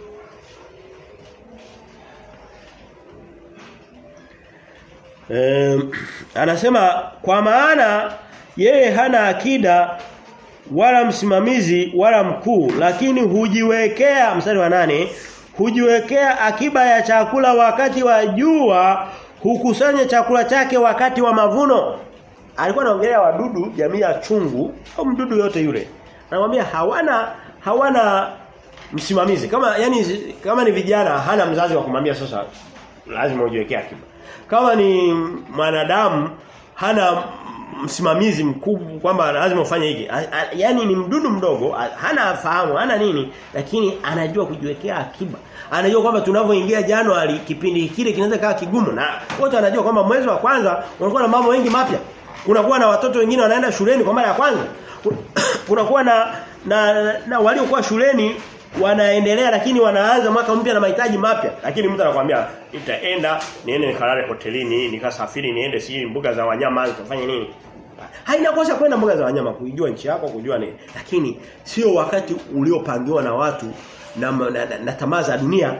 Um, anasema kwa maana yeye hana akida wala msimamizi wala mkuu lakini hujiwekea mstari wa nane hujiwekea akiba ya chakula wakati wa jua hukusanya chakula chake wakati wa mavuno alikuwa anaongelea wadudu jamii ya chungu au mdudu yote yule anamwambia hawana hawana msimamizi kama yani kama ni vijana hana mzazi wa kumwambia sasa lazima ujiwekee akiba kama ni mwanadamu hana msimamizi mkubwa kwamba lazima ufanye hiki. Yaani ni mdudu mdogo, hana fahamu, hana nini, lakini anajua kujiwekea akiba. Anajua kwamba tunavyoingia Januari kipindi kile kinaweza kawa kigumu na wote anajua kwamba mwezi wa kwanza unakuwa na mambo mengi mapya. Kunakuwa na watoto wengine wanaenda shuleni kwa mara ya kwanza. Kunakuwa na na, na, na waliokuwa shuleni wanaendelea lakini wanaanza mwaka mpya na mahitaji mapya lakini mtu anakuambia nitaenda niende nikalale hotelini nikasafiri niende si mbuga za wanyama nitafanya nini haina kosa kwenda mbuga za wanyama kujua nchi yako kujua nini lakini sio wakati uliopangiwa na watu na, na, na, na tamaa za dunia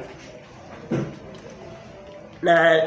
na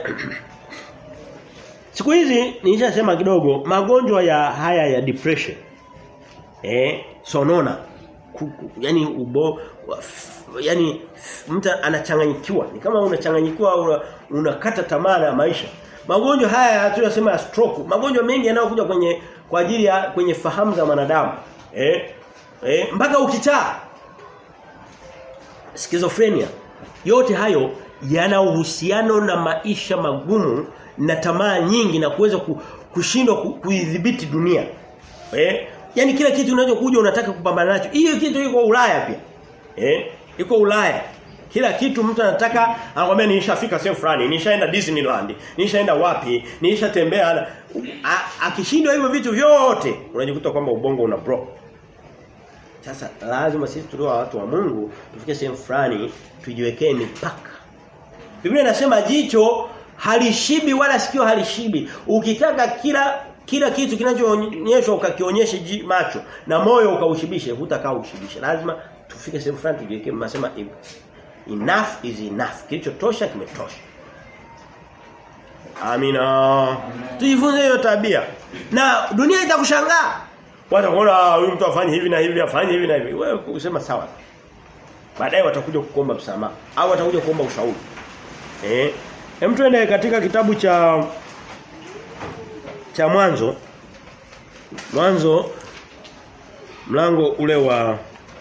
siku hizi nilishasema kidogo magonjwa ya haya ya depression eh sonona ku, ku, yani ubo f- yani f- mtu anachanganyikiwa ni kama unachanganyikiwa una, unakata tamaa na maisha magonjwa haya tunasema ya stroke magonjwa mengi yanayokuja kwenye kwa ajili ya kwenye fahamu za wanadamu eh eh mpaka ukichaa schizophrenia yote hayo yana uhusiano na maisha magumu na tamaa nyingi na kuweza ku, kushindwa ku, kuidhibiti dunia. Eh? Yaani kila kitu unachokuja unataka kupambana nacho. Hiyo kitu iko Ulaya pia. Eh? Iko Ulaya. Kila kitu mtu anataka anakuambia nishafika sehemu fulani, nishaenda Disneyland, nishaenda wapi, nishatembea. A- Akishindwa hivyo vitu vyote, unajikuta kwamba ubongo una block. Sasa lazima sisi tulio watu wa Mungu tufike sehemu fulani tujiwekee mipaka. Biblia inasema jicho halishibi wala sikio halishibi. Ukitaka kila kila kitu kinachoonyeshwa ukakionyeshe ji- macho na moyo ukaushibishe, hutakaa ushibishe. Lazima tufike sehemu fulani tujiwekee nasema enough is enough. Kilichotosha kimetosha. Amina. Tujifunze hiyo tabia. Na dunia itakushangaa. Watakuona huyu mtu afanye hivi na hivi, afanye hivi na hivi. Wewe usema sawa. Baadaye watakuja kukuomba msamaha au watakuja kuomba ushauri. Eh? Hem tuende katika kitabu cha cha mwanzo. Mwanzo mlango ule wa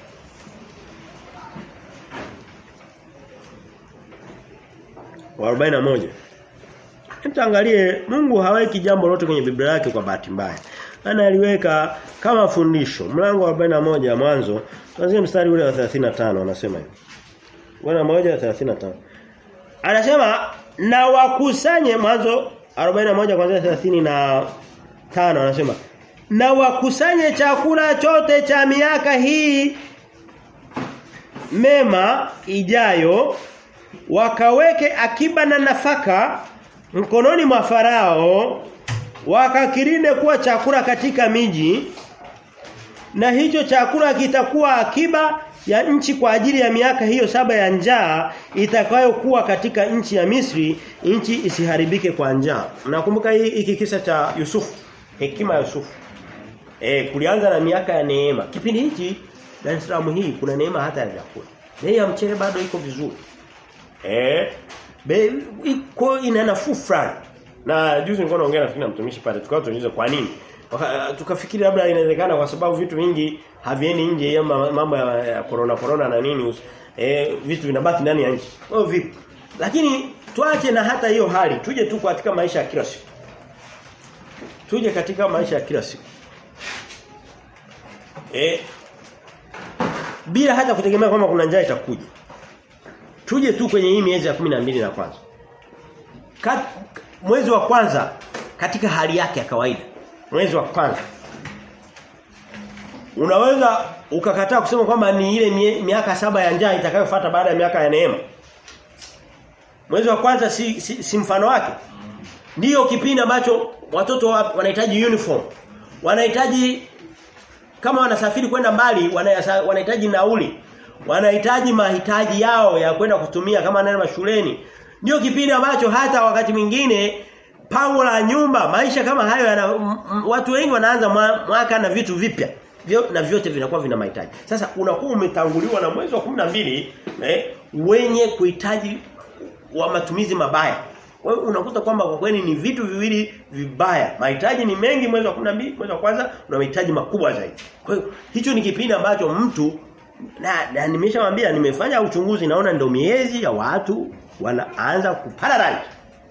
wa 41. Mtaangalie Mungu haweki jambo lote kwenye Biblia yake kwa bahati mbaya. Ana aliweka kama fundisho. Mlango wa 41 mwanzo, tuanzie mstari ule wa 35 anasema hivi. 41:35. Anasema na wakusanye mwanzo 41 kuanzia 35 anasema na wakusanye chakula chote cha miaka hii mema ijayo wakaweke akiba na nafaka mkononi mwa farao wakakirinde kuwa chakula katika miji na hicho chakula kitakuwa akiba ya nchi kwa ajili ya miaka hiyo saba ya njaa itakayokuwa katika nchi ya Misri nchi isiharibike kwa njaa mnakumbuka hii hiki kisa cha Yusufu hekima ya Yusufu eh kulianza na miaka ya neema kipindi hichi Dar es Salaam hii kuna neema hata ya vyakula bei ya mchele bado iko vizuri eh bei iko ina nafuu fulani na juzi nilikuwa naongea na fikiri na mtumishi pale tukawa tunajiuliza kwa nini Waka, tukafikiri labda inawezekana kwa sababu vitu vingi haviendi nje ya ma- mambo ya, ya corona corona na nini us- eh vitu vinabaki ndani ya nchi. Kwa vipi? Lakini tuache na hata hiyo hali tuje tu katika maisha ya kila siku. Tuje katika maisha ya kila siku. Eh bila hata kutegemea kwamba kuna njaa itakuja. Tuje tu kwenye hii miezi ya 12 na kwanza. Kat, mwezi wa kwanza katika hali yake ya kawaida mwezi wa kwanza unaweza ukakataa kusema kwamba ni ile mie, miaka saba ya njaa itakayofuata baada ya miaka ya neema mwezi wa kwanza si, si, si mfano wake ndiyo kipindi ambacho watoto wa- wanahitaji uniform wanahitaji kama wanasafiri kwenda mbali wanayasa- wanahitaji nauli wanahitaji mahitaji yao ya kwenda kutumia kama wanaenda mashuleni ndio kipindi ambacho hata wakati mwingine pango la nyumba maisha kama hayo yana m- m- watu wengi wanaanza mwa- mwaka na vitu vipya vyo, na vyote vinakuwa vina mahitaji sasa unakuwa umetanguliwa na mwezi wa 12 eh, wenye kuhitaji wa matumizi mabaya kwa hiyo unakuta kwamba kwa kweli ni vitu viwili vibaya. Mahitaji ni mengi mwezi wa 12, mwezi wa kwanza una mahitaji makubwa zaidi. Kwa hiyo hicho ni kipindi ambacho mtu na, na nimeshamwambia nimefanya uchunguzi naona ndio miezi ya watu wanaanza kuparalyze.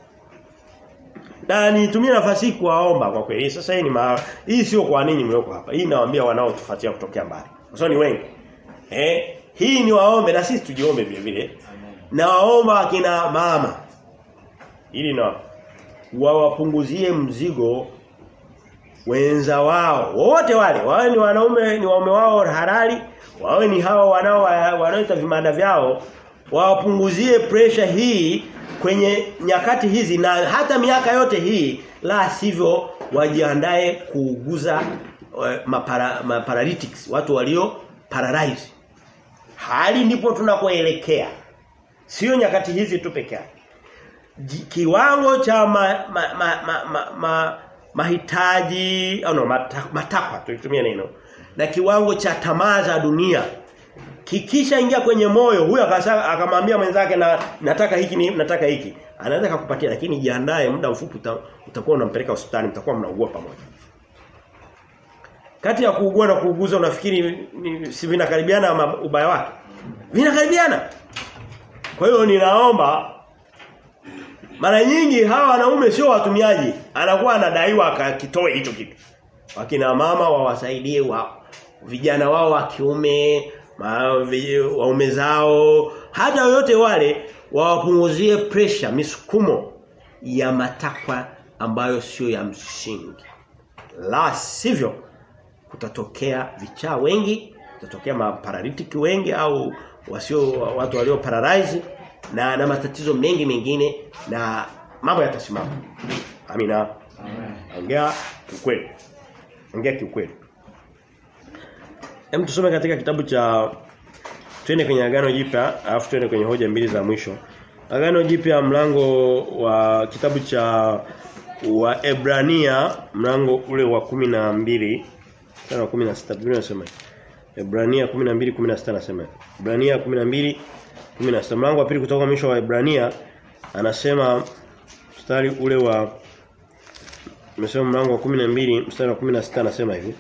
Na nitumie nafasi hii kuwaomba kwa kweli. Sasa hii ni ma... hii sio kwa nini mmeweko hapa. Hii nawaambia wanaotufuatia kutokea mbali. Kwa sababu ni wengi. Eh, hii ni waombe na sisi tujiombe vile vile. Na waomba akina mama ili na wawapunguzie mzigo wenza wao wote wale wawe ni wanaume ni waume wao halali wawe ni hao wanao wanaoita vimada vyao wawapunguzie pressure hii kwenye nyakati hizi na hata miaka yote hii la sivyo wajiandae kuuguza uh, mapara, maparalytics watu walio paralyzed hali ndipo tunakoelekea sio nyakati hizi tu peke yake Ji- kiwango cha ma, ma, ma, ma, ma, ma, mahitaji au no, mata, matakwa tuitumie neno na kiwango cha tamaa za dunia kikisha ingia kwenye moyo huyo akamwambia mwenzake na nataka hiki ni nataka hiki anaweza kukupatia lakini jiandae muda mfupi uta, utakuwa unampeleka hospitali mtakuwa mnaugua pamoja kati ya kuugua na kuuguza unafikiri ni, si vinakaribiana ubaya wake vinakaribiana kwa hiyo ninaomba mara nyingi hawa wanaume sio watumiaji anakuwa anadaiwa akakitoe hicho kitu wakina mama wawasaidie wa vijana wao wa kiume waume zao hata yote wale wawapunguzie pressure misukumo ya matakwa ambayo sio ya msingi la sivyo kutatokea vichaa wengi kutatokea maparalytic wengi au wasio watu walio paralyze na na matatizo mengi mengine na mambo yatasimama amina ongea ukweli ongea kiukweli Hem tusome katika kitabu cha twende kwenye agano jipya alafu twende kwenye hoja mbili za mwisho. Agano jipya mlango wa kitabu cha wa Ebrania mlango ule wa 12 mstari wa 16 Biblia inasema Ebrania 12:16 nasema. Ebrania 12 16 mlango wa pili kutoka mwisho wa Ebrania anasema mstari ule wa Nimesema mlango wa 12 mstari wa 16 anasema hivi.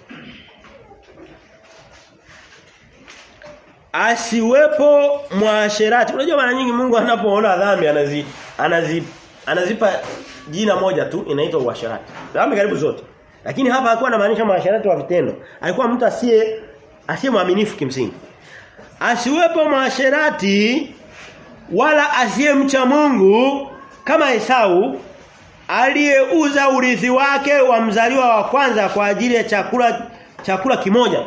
Asiwepo mwasherati. Unajua mara nyingi Mungu anapoona dhambi anazi anazi anazipa jina moja tu inaitwa uasherati. Dhambi karibu zote. Lakini hapa hakuwa anamaanisha mwasherati wa vitendo. Alikuwa mtu asiye asiye mwaminifu kimsingi. Asiwepo mwasherati wala asiyemcha Mungu kama Esau aliyeuza urithi wake wa mzaliwa wa kwanza kwa ajili ya chakula chakula kimoja.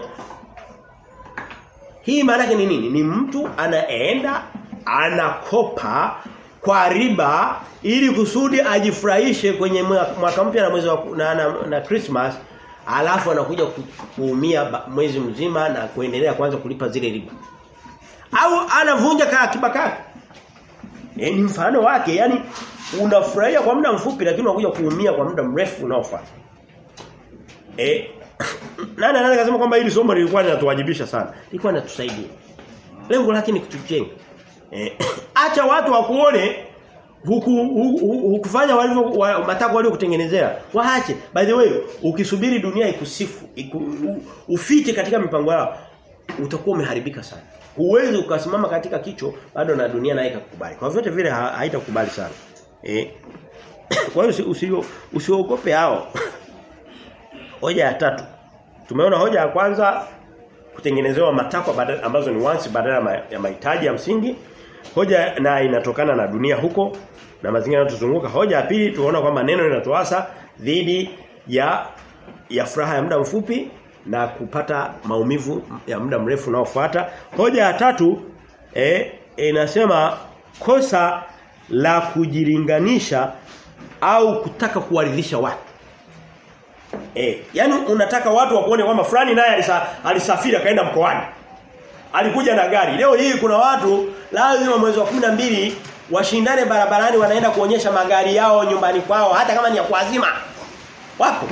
Hii maana ni nini? Ni mtu anaenda anakopa kwa riba ili kusudi ajifurahishe kwenye mwaka mpya na mwezi wa na, na, na Christmas alafu anakuja kuumia mwezi mzima na kuendelea kwanza kulipa zile riba. Au anavunja kaa akiba kake. E, ni mfano wake yani unafurahia kwa muda mfupi lakini unakuja kuumia kwa muda mrefu unaofuata. Eh nani anaweza kusema kwamba hili somo lilikuwa linatuwajibisha sana? Lilikuwa linatusaidia. Lengo lake ni kutujenga. Eh acha watu wakuone huku hukufanya walivyo wa, matako walio kutengenezea. Waache. By the way, ukisubiri dunia ikusifu, iku, u, ufite katika mipango yao, utakuwa umeharibika sana. Huwezi ukasimama katika kicho bado na dunia naye ikakubali. Kwa vyote vile ha, haitakubali sana. Eh. Kwa hiyo usio usiogope hao. hoja ya tatu. Tumeona hoja ya kwanza kutengenezewa matakwa ambazo ni wants badala ya mahitaji ya msingi. Hoja na inatokana na dunia huko na mazingira yanayotuzunguka. Hoja ya pili tunaona kwamba neno linatuasa dhidi ya ya furaha ya muda mfupi na kupata maumivu ya muda mrefu unaofuata. Hoja ya tatu eh inasema kosa la kujilinganisha au kutaka kuwaridhisha watu. Eh, yani unataka watu wakuone kwamba fulani naye alisa, alisafiri akaenda mkoani. Alikuja na gari. Leo hii kuna watu lazima mwezi wa mbili washindane barabarani wanaenda kuonyesha magari yao nyumbani kwao hata kama ni ya kuazima. Wapo.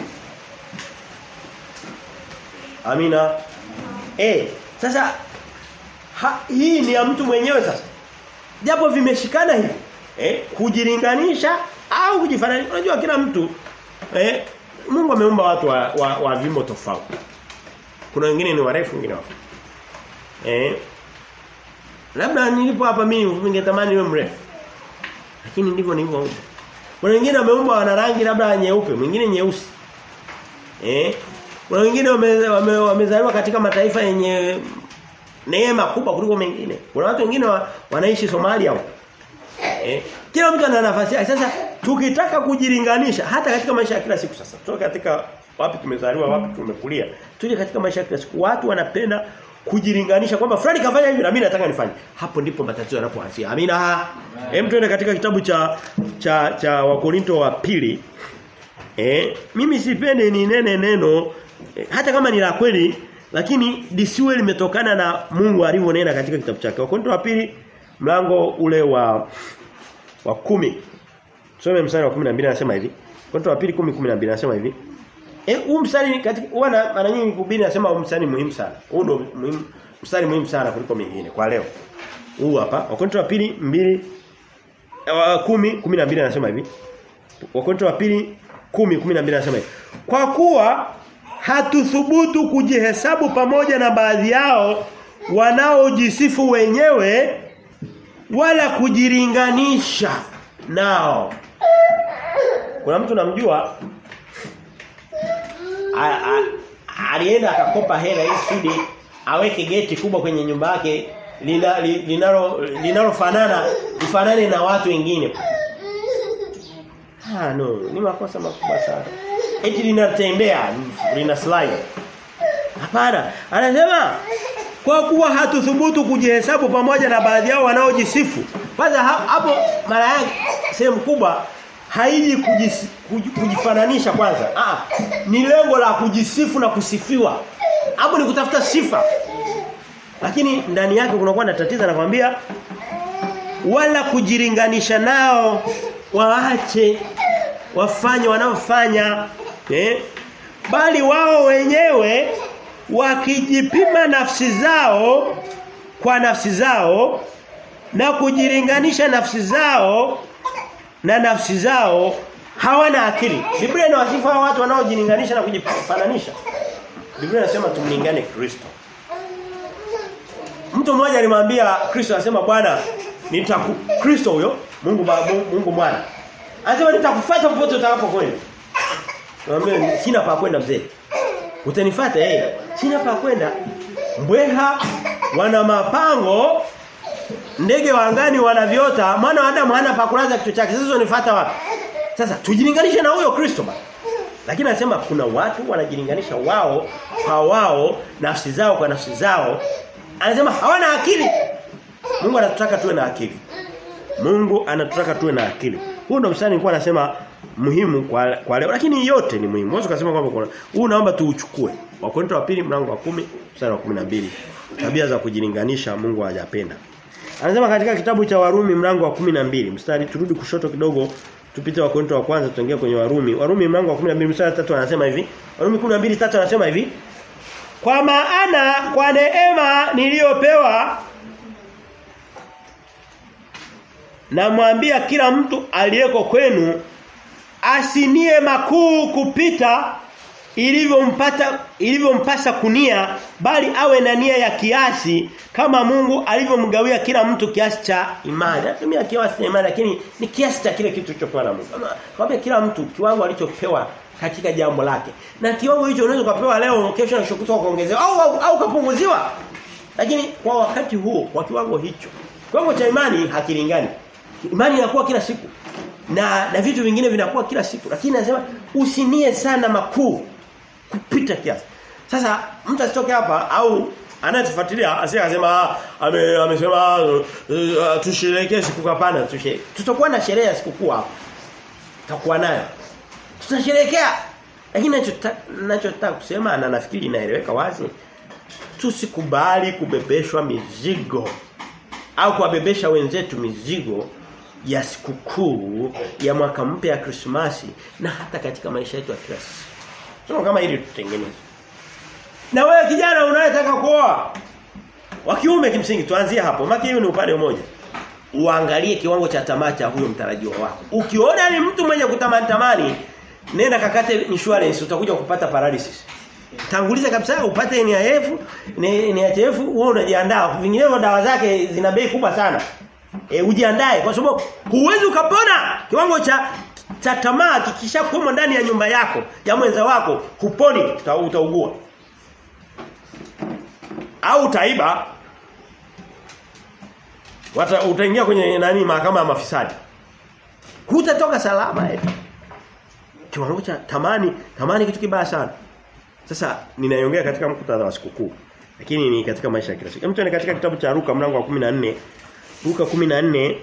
Amina. Eh, sasa ha, hii ni ya mtu mwenyewe sasa. Japo vimeshikana hivi. Eh, kujilinganisha au kujifananisha. Unajua kila mtu eh Mungu ameumba watu wa, wa, wa vimo tofauti. Kuna wengine ni warefu wengine wafupi. Eh. Labda nilipo hapa mimi ningetamani niwe mrefu. Lakini ndivyo nilivyoumba. Kuna wengine wameumbwa wana rangi labda nyeupe, mwingine nyeusi. Eh. Kuna wengine wamezaliwa wame, wame katika mataifa yenye neema kubwa kuliko mengine. Kuna watu wengine wa, wanaishi Somalia huko. Eh. Kila mtu ana nafasi yake. Sasa tukitaka kujilinganisha hata katika maisha ya kila siku sasa. Tutoke katika wapi tumezaliwa, wapi tumekulia. Tuje katika maisha ya kila siku. Watu wanapenda kujilinganisha kwamba fulani kafanya hivi na mimi nataka nifanye. Hapo ndipo matatizo yanapoanzia. Amina. Hem tuende katika kitabu cha cha cha Wakorinto wa pili. Eh, mimi sipendi ni nene neno eh, hata kama ni la kweli lakini lisiwe limetokana na Mungu alivyonena katika kitabu chake. Wakorinto wa pili mlango ule wa wa kumi Tusome mstari wa 12 anasema hivi. Korinto wa pili 10 12 anasema hivi. Eh huu mstari katika huwa mara nyingi kuhubiri nasema huu mstari muhimu sana. Huu ndio muhimu mstari muhimu sana kuliko mingine kwa leo. Huu hapa Wakorintho wa pili 2 10 12 anasema hivi. Wakorintho wa pili 10 12 anasema hivi. Kwa kuwa hatuthubutu kujihesabu pamoja na baadhi yao wanaojisifu wenyewe wala kujiringanisha nao. Kuna mtu namjua alienda akakopa hela hii sudi aweke geti kubwa kwenye nyumba yake linalo linalofanana lifanane na watu wengine. Ah no, ni makosa makubwa sana. Eti linatembea, lina slide. Hapana, anasema kwa kuwa hatuthubutu kujihesabu pamoja na baadhi yao wanaojisifu. Kwanza hapo mara yake sehemu kubwa haiji kujis, kuj, kujifananisha kwanza. Ah, ni lengo la kujisifu na kusifiwa. Hapo ni kutafuta sifa. Lakini ndani yake kunakuwa na tatizo anakuambia wala kujiringanisha nao waache wafanye wanaofanya eh bali wao wenyewe wakijipima nafsi zao kwa nafsi zao na kujiringanisha nafsi zao na nafsi zao hawana akili. Biblia inawasifu hao watu wanaojilinganisha na kujifananisha. Biblia inasema tumlingane Kristo. Mtu mmoja alimwambia Kristo anasema Bwana nitaku Kristo huyo Mungu ba, Mungu Bwana. Anasema nitakufuata popote utakapokwenda. Mwambie sina pa kwenda mzee. Utanifuata eh. Sina pa kwenda. Mbweha wana mapango ndege wa angani wanaviota mwana wa Adamu hana pa kulaza kichwa chake sasa unifuata wapi sasa tujilinganishe na huyo Kristo bana lakini anasema kuna watu wanajilinganisha wao kwa wao nafsi zao kwa nafsi zao anasema hawana akili Mungu anatutaka tuwe na akili Mungu anatutaka tuwe na akili huo ndo msani nilikuwa nasema muhimu kwa, kwa leo lakini yote ni muhimu unaweza kusema kwamba kuna huu naomba tuuchukue wakorintho wa pili mlango wa 10 mstari wa 12 tabia za kujilinganisha Mungu hajapenda Anasema katika kitabu cha Warumi mlango wa 12 mstari turudi kushoto kidogo tupite wa Korinto wa kwanza tuingie kwenye Warumi. Warumi mlango wa 12 mstari 3 anasema hivi. Warumi 12:3 anasema hivi. Kwa maana kwa neema niliyopewa namwambia kila mtu aliyeko kwenu asinie makuu kupita ilivyompata ilivyompasa kunia bali awe na nia ya kiasi kama Mungu alivyomgawia kila mtu kiasi cha imani. Natumia kiasi cha imani lakini ni kiasi cha kile kitu kilichopewa na Mungu. Kwambia kila mtu kiwango alichopewa katika jambo lake. Na kiwango hicho unaweza kupewa leo kesho na shukuto kuongezewa au au, au kapunguziwa. Lakini kwa wakati huo kwa kiwango hicho kiwango cha imani hakilingani. Imani inakuwa kila siku. Na na vitu vingine vinakuwa kila siku. Lakini anasema usinie sana makuu kupita kiasi. Sasa mtu asitoke hapa au anayetufuatilia asiye akasema ame, amesema uh, tusherehekee siku kapana tushe. Tutakuwa na sherehe ya sikukuu hapa. Tutakuwa nayo. Tutasherehekea. Lakini ninachotaka ninachotaka kusema na nafikiri inaeleweka wazi. Tusikubali kubebeshwa mizigo au kuwabebesha wenzetu mizigo ya sikukuu ya mwaka mpya ya Krismasi na hata katika maisha yetu ya kila siku. Sio kama ili tutengeneze. Na wewe kijana unayetaka kuoa wa kiume kimsingi tuanzie hapo. Maki hiyo ni upande mmoja. Uangalie kiwango cha tamaa cha huyo mtarajiwa wako. Ukiona ni mtu mwenye kutamani tamani, nenda kakate insurance utakuja kupata paralysis. Tanguliza kabisa upate NHF, NHF wewe unajiandaa. Vinginevyo dawa zake zina bei kubwa sana. E, ujiandae kwa sababu huwezi ukapona kiwango cha cha tamaa kikishakuwa ndani ya nyumba yako ya mwenza wako huponi uta, utaugua au utaiba Wata, utaingia kwenye nani mahakama ya mafisadi hutatoka salama eti kiwango cha tamani tamani kitu kibaya sana sasa ninaiongea katika mkutadha wa sikukuu lakini ni katika maisha ya kila siku mtu ni katika kitabu cha Luka mlango wa 14 Luka 14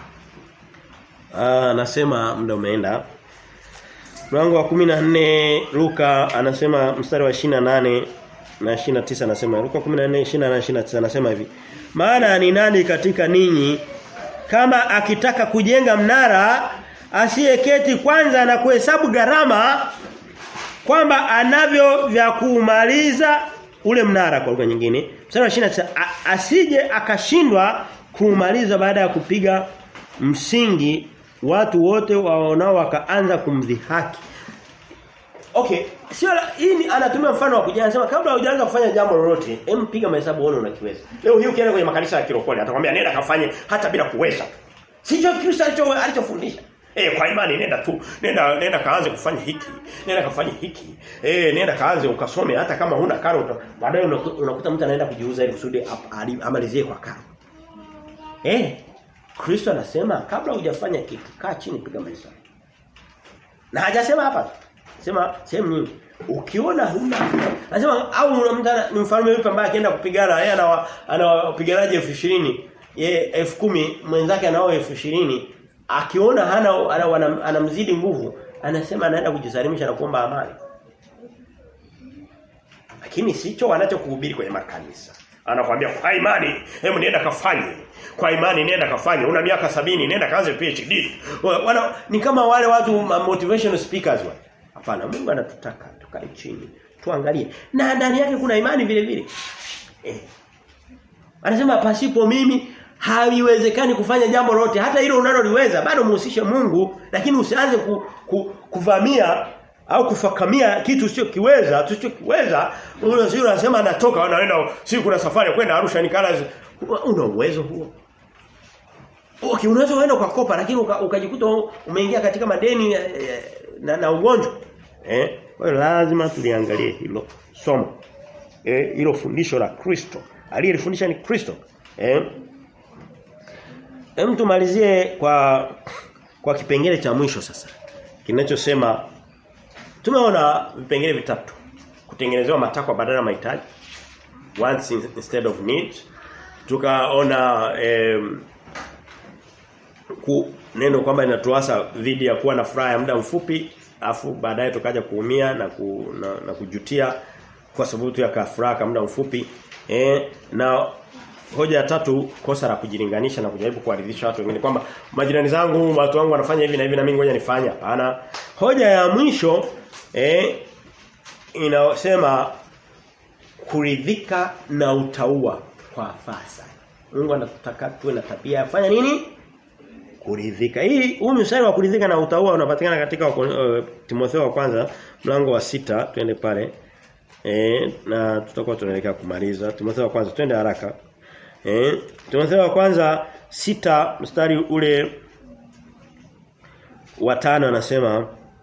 Ah anasema muda umeenda. Mlango wa 14 Luka anasema mstari wa 28 na 29 anasema Luka 14 28 29 anasema hivi. Maana ni nani katika ninyi kama akitaka kujenga mnara asiyeketi kwanza na kuhesabu gharama kwamba anavyo vya kumaliza ule mnara kwa lugha nyingine. Mstari wa 29 asije akashindwa kumaliza baada ya kupiga msingi watu wote waonao wakaanza kumdhihaki. Okay, sio hii ni anatumia mfano wa kujenga anasema kabla hujaanza kufanya jambo lolote, hem piga mahesabu uone unakiweza. Leo hii ukienda kwenye makanisa ya kirokole atakwambia nenda kafanye hata bila kuweza. Sicho Kristo alicho alichofundisha. Eh kwa imani nenda tu. Nenda nenda kaanze kufanya hiki. Nenda kafanye hiki. Eh nenda kaanze ukasome hata kama huna karo baadaye unakuta mtu anaenda kujiuza ili kusudi amalizie kwa karo. Eh Kristo anasema kabla hujafanya kitu kaa chini piga mahesabu. Na hajasema hapa. Sema sehemu nyingi. Ukiona huna anasema au mtu ni mfalme yupi ambaye akienda kupigana yeye ana ana wapiganaji 20,000 yeye 10,000 mwenzake anao 20,000 akiona hana anamzidi nguvu anasema anaenda kujisalimisha na kuomba amani. Lakini sicho wanachokuhubiri kwenye makanisa. Anakuambia kwa imani, hebu nenda kafanye. Kwa imani nenda kafanye. Una miaka sabini nenda kaanze PhD. Wana, ni kama wale watu motivational speakers wale. Hapana, Mungu anatutaka tukae chini, tuangalie. Na ndani yake kuna imani vile vile. Eh. Anasema pasipo mimi haiwezekani kufanya jambo lolote hata hilo unaloliweza bado muhusishe Mungu lakini usianze ku, ku, kuvamia au kufakamia kitu sio kiweza tusichokiweza unasio unasema anatoka anaenda si kuna safari kwenda Arusha nikala una uwezo huo Okay unaweza uenda kwa kopa lakini ukajikuta uka umeingia katika madeni na, na ugonjwa eh kwa hiyo lazima tuliangalie hilo somo eh hilo fundisho la Kristo aliyelifundisha ni Kristo eh Hem tumalizie kwa kwa kipengele cha mwisho sasa. Kinachosema tumeona vipengele vitatu. Kutengenezewa matakwa badala ya mahitaji. Wants instead of needs. Tukaona eh, ku neno kwamba inatuasa dhidi ya kuwa na furaha ya muda mfupi afu baadaye tukaja kuumia na, ku, na, na kujutia kwa sababu tu ya kafuraha muda mfupi eh, na hoja ya tatu kosa la kujilinganisha na kujaribu kuwaridhisha watu wengine kwamba majirani zangu watu wangu wanafanya hivi na hivi na mimi ngoja nifanye hapana hoja ya mwisho eh inasema kuridhika na utaua kwa fasa Mungu anataka tuwe na tabia ya kufanya nini kuridhika hii huu mstari wa kuridhika na utaua unapatikana katika uh, Timotheo wa kwanza mlango wa sita twende pale eh na tutakuwa tunaelekea kumaliza Timotheo wa kwanza twende haraka Eh, Timotheo wa kwanza sita mstari ule wa tano anasema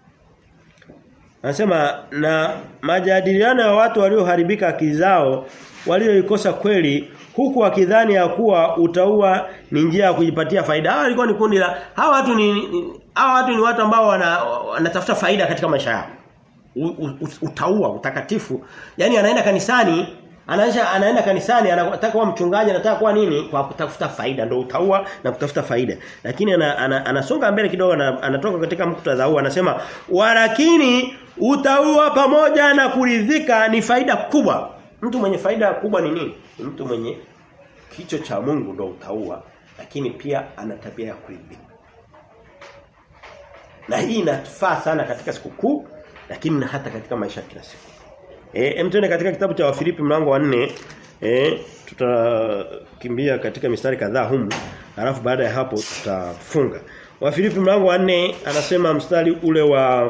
anasema na majadiliano ya watu walioharibika akili zao walioikosa kweli huku wakidhani ya kuwa utaua ni njia ya kujipatia faida. Hawa walikuwa ni kundi la hawa watu ni, ni hawa watu ni watu ambao wanatafuta wana faida katika maisha yao. U, u, utaua utakatifu. Yaani anaenda kanisani anaisha anaenda kanisani anataka kuwa mchungaji anataka kuwa nini kwa kutafuta faida ndio utaua na kutafuta faida lakini ana, ana, anasonga mbele kidogo ana, anatoka katika muktadha huu anasema walakini utaua pamoja na kuridhika ni faida kubwa mtu mwenye faida kubwa ni nini ni mtu mwenye kicho cha Mungu ndio utaua lakini pia ana tabia ya kuridhika na hii inatufaa sana katika sikukuu lakini na hata katika maisha kila siku Eh hem tuende katika kitabu cha Wafilipi mlango wa 4 eh tutakimbia katika mistari kadhaa humu alafu baada ya hapo tutafunga. Wafilipi mlango wa 4 anasema mstari ule wa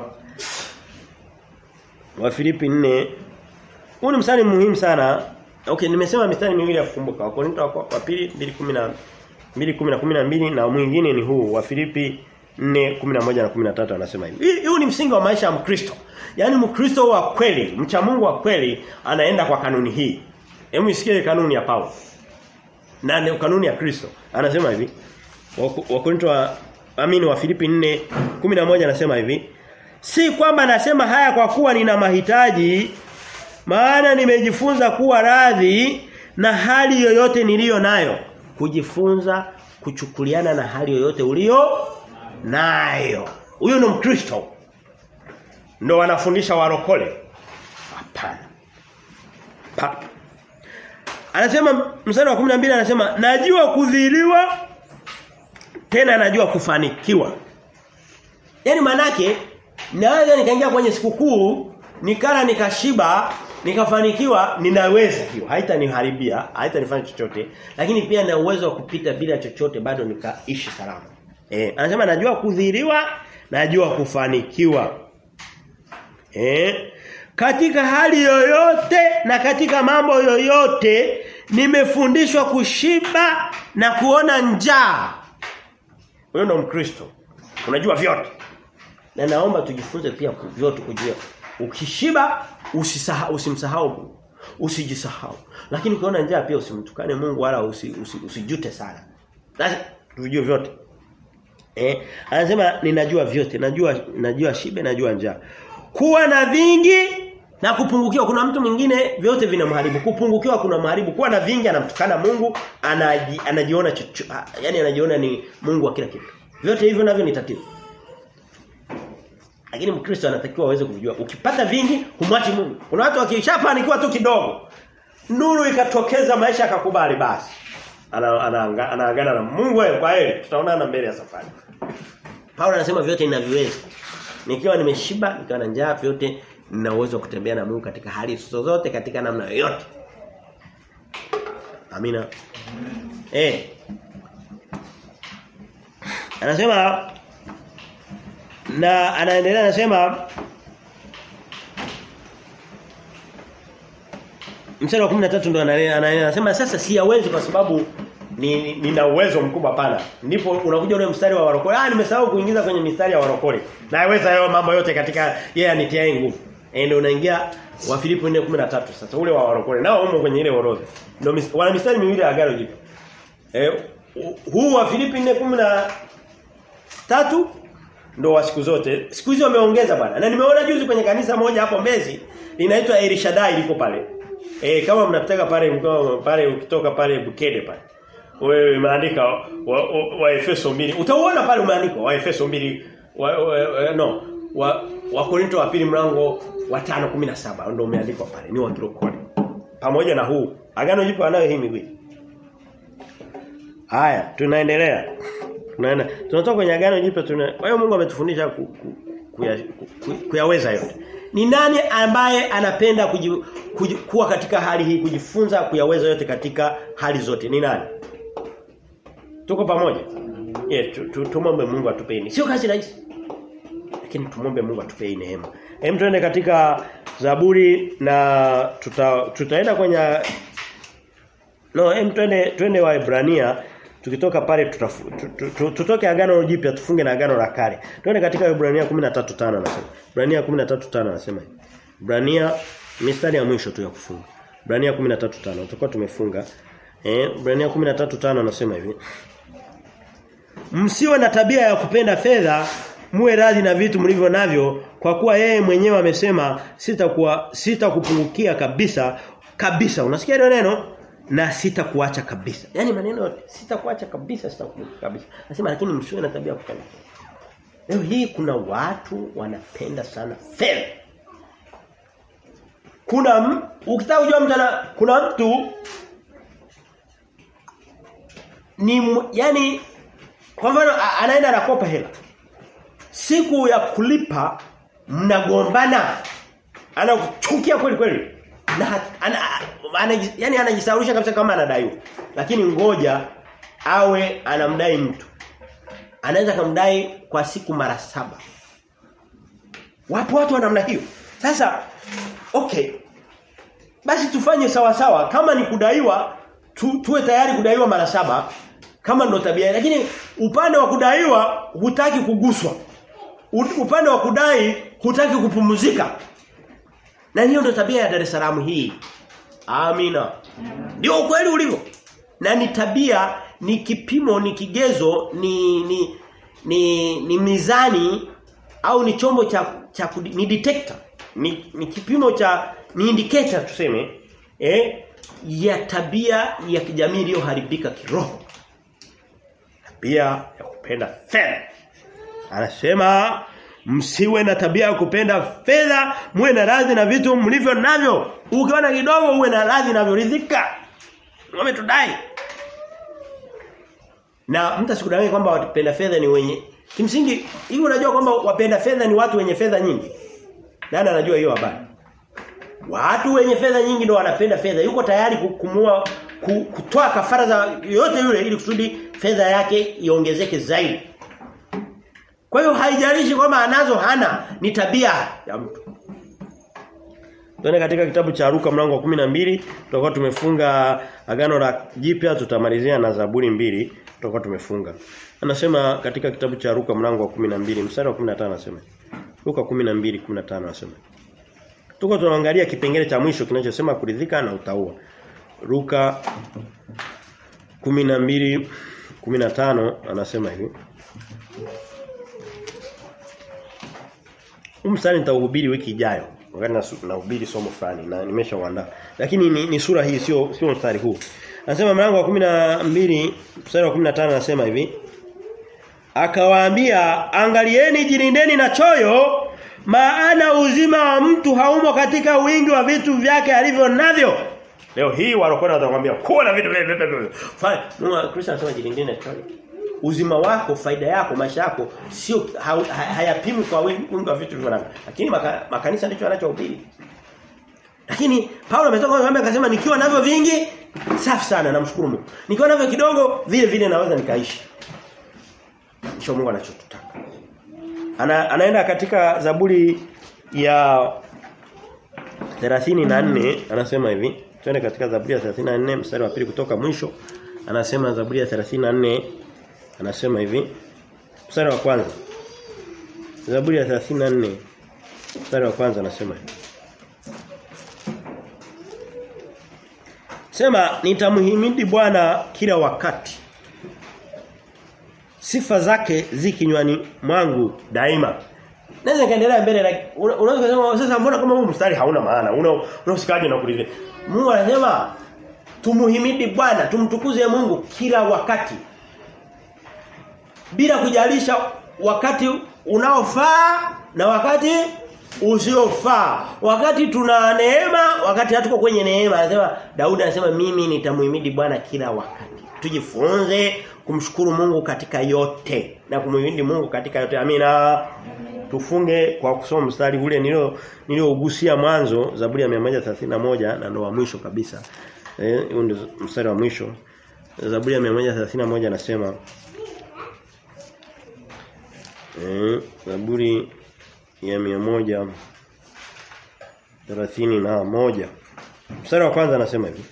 Wafilipi 4 huu ni mstari muhimu sana. Okay nimesema mistari miwili ya kukumbuka. Wakorintho wa pili 2:10 2:10 na mwingine ni huu Wafilipi 4 11 na 13 anasema hivi. Huu ni msingi wa maisha ya Mkristo. Yaani Mkristo wa kweli, mcha Mungu wa kweli anaenda kwa kanuni hii. Hebu isikie kanuni ya Paulo. Na ni kanuni ya Kristo. Anasema hivi. Wakorintho wa amini wa Filipi 4 11 anasema hivi. Si kwamba nasema haya kwa kuwa nina mahitaji maana nimejifunza kuwa radhi na hali yoyote niliyo nayo. Kujifunza kuchukuliana na hali yoyote ulio nayo. Huyo ni Mkristo. Ndio wanafundisha warokole. Hapana. Pa. Anasema mstari wa 12 anasema najua kudhiliwa tena najua kufanikiwa. Yaani manake naweza nikaingia kwenye sikukuu nikala nikashiba nikafanikiwa ninaweza hiyo haitaniharibia haitanifanya chochote lakini pia na uwezo wa kupita bila chochote bado nikaishi salama eh anasema najua kudhiriwa najua kufanikiwa eh katika hali yoyote na katika mambo yoyote nimefundishwa kushiba na kuona njaa wewe ndo mkristo unajua vyote na naomba tujifunze pia vyote kujua ukishiba usisahau usimsahau Mungu usijisahau lakini ukiona njaa pia usimtukane Mungu wala usi, usi, usijute sana lazima tujue vyote eh anasema ninajua vyote najua najua shibe najua njaa kuwa na vingi na kupungukiwa kuna mtu mwingine vyote vinamharibu kupungukiwa kuna mharibu kuwa na vingi anamtukana Mungu anaji, anajiona chuchu, yani anajiona ni Mungu wa kila kitu vyote hivyo navyo ni tatizo lakini Mkristo anatakiwa aweze kujua ukipata vingi humwachi Mungu. Kuna watu wakishafanikiwa tu kidogo. Nuru ikatokeza maisha akakubali basi. Anaagana ana, ana, ana na Mungu wewe kwa heri tutaonana mbele ya safari. Paulo anasema vyote ninaviweza. Nikiwa nimeshiba, nikiwa na njaa vyote nina uwezo wa kutembea na Mungu katika hali zozote katika namna yoyote. Amina. Eh. Anasema na anaendelea anasema Mstari wa 13 ndo anasema sasa siyawezi kwa sababu ni nina uwezo mkubwa pana. Ndipo unakuja ule mstari wa warokole. Ah nimesahau kuingiza kwenye mistari ya warokole. Naweza hayo mambo yote katika yeye yeah, anitia nguvu. E, ndio unaingia wa Filipo 4:13 sasa ule wa warokole. Nao umo kwenye ile orodha. Ndio wana mistari miwili ya agano jipya. Eh huu wa Filipi 4:13 ndo wa siku zote. Siku hizi wameongeza bwana. Na nimeona juzi kwenye kanisa moja hapo Mbezi linaitwa Elishadai liko pale. E, kama mnataka pale mkao pale ukitoka pale Bukede pale. Wewe imeandika wa, wa, wa Efeso 2. Utaona pale umeandikwa wa Efeso 2 wa, wa, no wa, wa Korinto wa pili mlango wa 5:17 ndio umeandikwa pale. Ni wa kirokole. Pamoja na huu. Agano jipo anayo hii miwili. Haya, tunaendelea. Tunaenda. Tunatoka kwenye agano jipya tuna. Kwa hiyo Mungu ametufundisha ku, ku, kuya, ku, kuyaweza yote. Ni nani ambaye anapenda kuji, kuji, kuwa katika hali hii kujifunza kuyaweza yote katika hali zote? Ni nani? Tuko pamoja? Yeah, tu, tu, tumombe Mungu atupe Sio kazi rahisi. Lakini tumombe Mungu atupe neema. Hem tuende katika Zaburi na tuta, tutaenda kwenye No, hem twende twende wa Ibrania tukitoka pale tutafu, tutoke agano jipya tufunge na agano la kale. Twende katika Ibrania 13:5 anasema. Ibrania 13:5 anasema. Ibrania mistari ya mwisho tu ya kufunga. Ibrania 13:5 tutakuwa tumefunga. Eh, Ibrania 13:5 anasema hivi. Msiwe na tabia ya kupenda fedha, muwe radhi na vitu mlivyo navyo kwa kuwa yeye mwenyewe amesema sitakuwa sitakupungukia kabisa kabisa. Unasikia hilo neno? na sitakuacha kabisa. Yaani maneno yote sitakuacha kabisa sitakuacha kabisa. Nasema lakini msiwe na tabia kupenda. Leo hii kuna watu wanapenda sana fedha. Kuna ukitaka kujua mtu kuna mtu ni yani kwa mfano anaenda anakopa hela. Siku ya kulipa mnagombana. Anakuchukia kweli kweli. Na ana, ana, yani anajisaulisha kabisa kama anadaiwa. Lakini ngoja awe anamdai mtu. Anaweza kumdai kwa siku mara saba. Wapo watu wa namna hiyo. Sasa okay. Basi tufanye sawa sawa kama ni kudaiwa tu, tuwe tayari kudaiwa mara saba kama ndo tabia lakini upande wa kudaiwa hutaki kuguswa. Upande wa kudai hutaki kupumzika. Na hiyo ndo tabia ya Dar es Salaam hii. Amina. Ndio ukweli ulivyo. Na ni tabia, ni kipimo, ni kigezo, ni ni ni, ni mizani au ni chombo cha cha ni detector. Ni, ni kipimo cha ni indicator tuseme eh ya tabia ya kijamii iliyoharibika kiroho. Tabia ya kupenda fedha. Anasema msiwe na tabia ya kupenda fedha, muwe na radhi na vitu mlivyo navyo. Ukiwa na kidogo uwe na radhi na ridhika. Wametudai. Na mtu asikudanganye kwamba wapenda fedha ni wenye kimsingi hivi unajua kwamba wapenda fedha ni watu wenye fedha nyingi. Nani anajua hiyo habari? Watu wenye fedha nyingi ndio wanapenda fedha. Yuko tayari kumua kutoa kafara za yote yule ili kusudi fedha yake iongezeke zaidi. Kwa hiyo haijalishi kwamba anazo hana, ni tabia ya mtu. Tuende katika kitabu cha Luka mlango wa 12, tutakuwa tumefunga agano la jipya tutamalizia na Zaburi mbili tutakuwa tumefunga. Anasema katika kitabu cha Luka mlango wa 12 mstari wa 15 anasema. Luka 12:15 anasema. Tuko tunaangalia kipengele cha mwisho kinachosema kuridhika na utaua. Luka 12:15 anasema hivi. Umsali nitahubiri wiki ijayo wakati nahubiri somo fulani na nimeshauandaa. Lakini ni, ni sura hii sio sio mstari huu. Anasema mlango wa 12 mstari wa 15 anasema hivi. Akawaambia angalieni jilindeni na choyo maana uzima wa mtu haumo katika wingi wa vitu vyake alivyo navyo. Leo hii warokona watakwambia kuwa na vitu vile vile. Fine. Mungu Kristo anasema jilindeni na choyo. Uzima wako, faida yako, maisha yako sio ha, ha, hayapimwi kwa wingi wa vitu vilivyo navyo. Lakini maka, makanisa ndicho anachohubiri. Lakini Paulo ametoka kwamba akasema nikiwa navyo vingi safi sana namshukuru Mungu. Nikiwa navyo kidogo vile vile naweza nikaishi. Ndicho Mungu anachotutaka. Ana, anaenda katika Zaburi ya 34 anasema hivi. Twende katika Zaburi ya 34 mstari wa pili kutoka mwisho. Anasema Zaburi ya 34 anasema hivi. Mstari wa kwanza. Zaburi ya 34 mstari wa kwanza anasema hivi. Sema nitamhimidi Bwana kila wakati. Sifa zake zi kinywani mwangu daima. Naweza kaendelea mbele unaweza kusema sasa mbona kama huu mstari hauna maana? Una unasikaje na kuuliza. Mungu anasema tumuhimidi Bwana, tumtukuze Mungu kila wakati. Bila kujalisha wakati unaofaa na wakati usiofaa. Wakati tuna neema, wakati hatuko kwenye neema, anasema Daudi anasema mimi nitamuhimidi Bwana kila wakati. Tujifunze kumshukuru Mungu katika yote na kumhimidi Mungu katika yote. Amina. Tufunge kwa kusoma mstari ule nilio niliougusia mwanzo Zaburi ya 131 na ndo wa mwisho kabisa. Eh, huo ndio mstari wa mwisho. Zaburi ya 131 anasema eh, Zaburi ya 131 mstari wa kwanza anasema hivi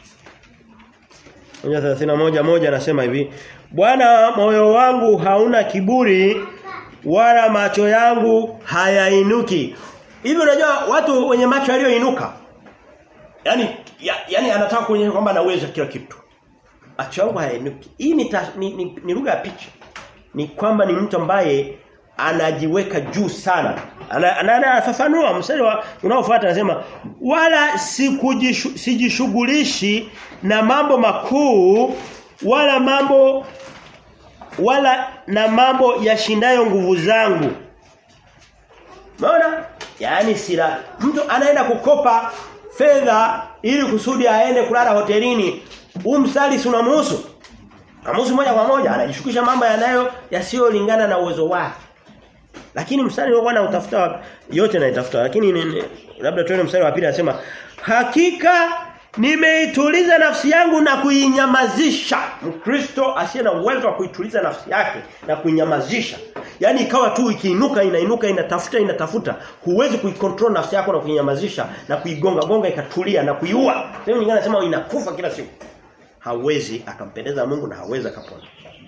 131 moja anasema hivi Bwana moyo wangu hauna kiburi wala macho yangu hayainuki. Hivi unajua watu wenye macho yaliyoinuka yani ya, yani anataka kuonyesha kwamba anaweza kila kitu. Macho yangu hayainuki. Hii ni, ta, ni, ni, ni lugha ya picha. Ni kwamba ni mtu ambaye anajiweka juu sana. Anafafanua ana, mstari unaofuata anasema wala sijishughulishi na mambo makuu wala mambo wala na mambo yashindayo nguvu zangu. Unaona? Yaani sila mtu anaenda kukopa fedha ili kusudi aende kulala hotelini. Huu mstari si unamhusu? Amhusu moja kwa moja anajishukisha mambo yanayo yasiyolingana na uwezo wake. Lakini mstari wa bwana utafuta yote naitafuta lakini labda tuone mstari wa pili anasema hakika nimeituliza nafsi yangu na kuinyamazisha. Mkristo asiye na uwezo wa kuituliza nafsi yake na kuinyamazisha. Yaani ikawa tu ikiinuka inainuka inatafuta inatafuta, huwezi kuikontrol nafsi yako na kuinyamazisha na kuigonga gonga ikatulia na kuiua. Sema nyingine anasema inakufa kila siku. Hawezi akampendeza Mungu na hawezi akapona.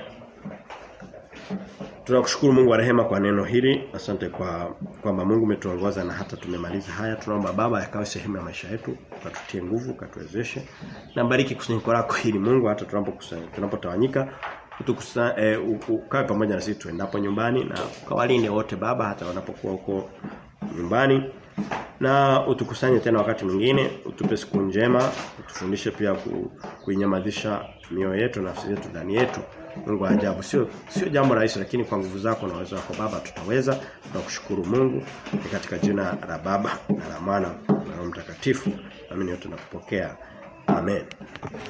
Tunakushukuru Mungu wa rehema kwa neno hili. Asante kwa kwamba Mungu umetuongoza na hata tumemaliza haya. Tunaomba Baba yakawe sehemu ya maisha yetu, ukatutie nguvu, katuwezeshe. Na bariki kusanyiko lako hili Mungu hata tunapokusanya tunapotawanyika. Utukusa eh, ukawe pamoja na sisi tuendapo nyumbani na ukawalinde wote Baba hata wanapokuwa huko nyumbani. Na utukusanye tena wakati mwingine, utupe siku njema, utufundishe pia ku, kuinyamazisha mioyo yetu na nafsi zetu ndani yetu. Mungu ajabu. Sio sio jambo rahisi lakini kwa nguvu zako na uwezo wako Baba tutaweza. Tunakushukuru Mungu ni katika jina la Baba na la Mwana na Roho Mtakatifu. Amini yote tunakupokea. Amen.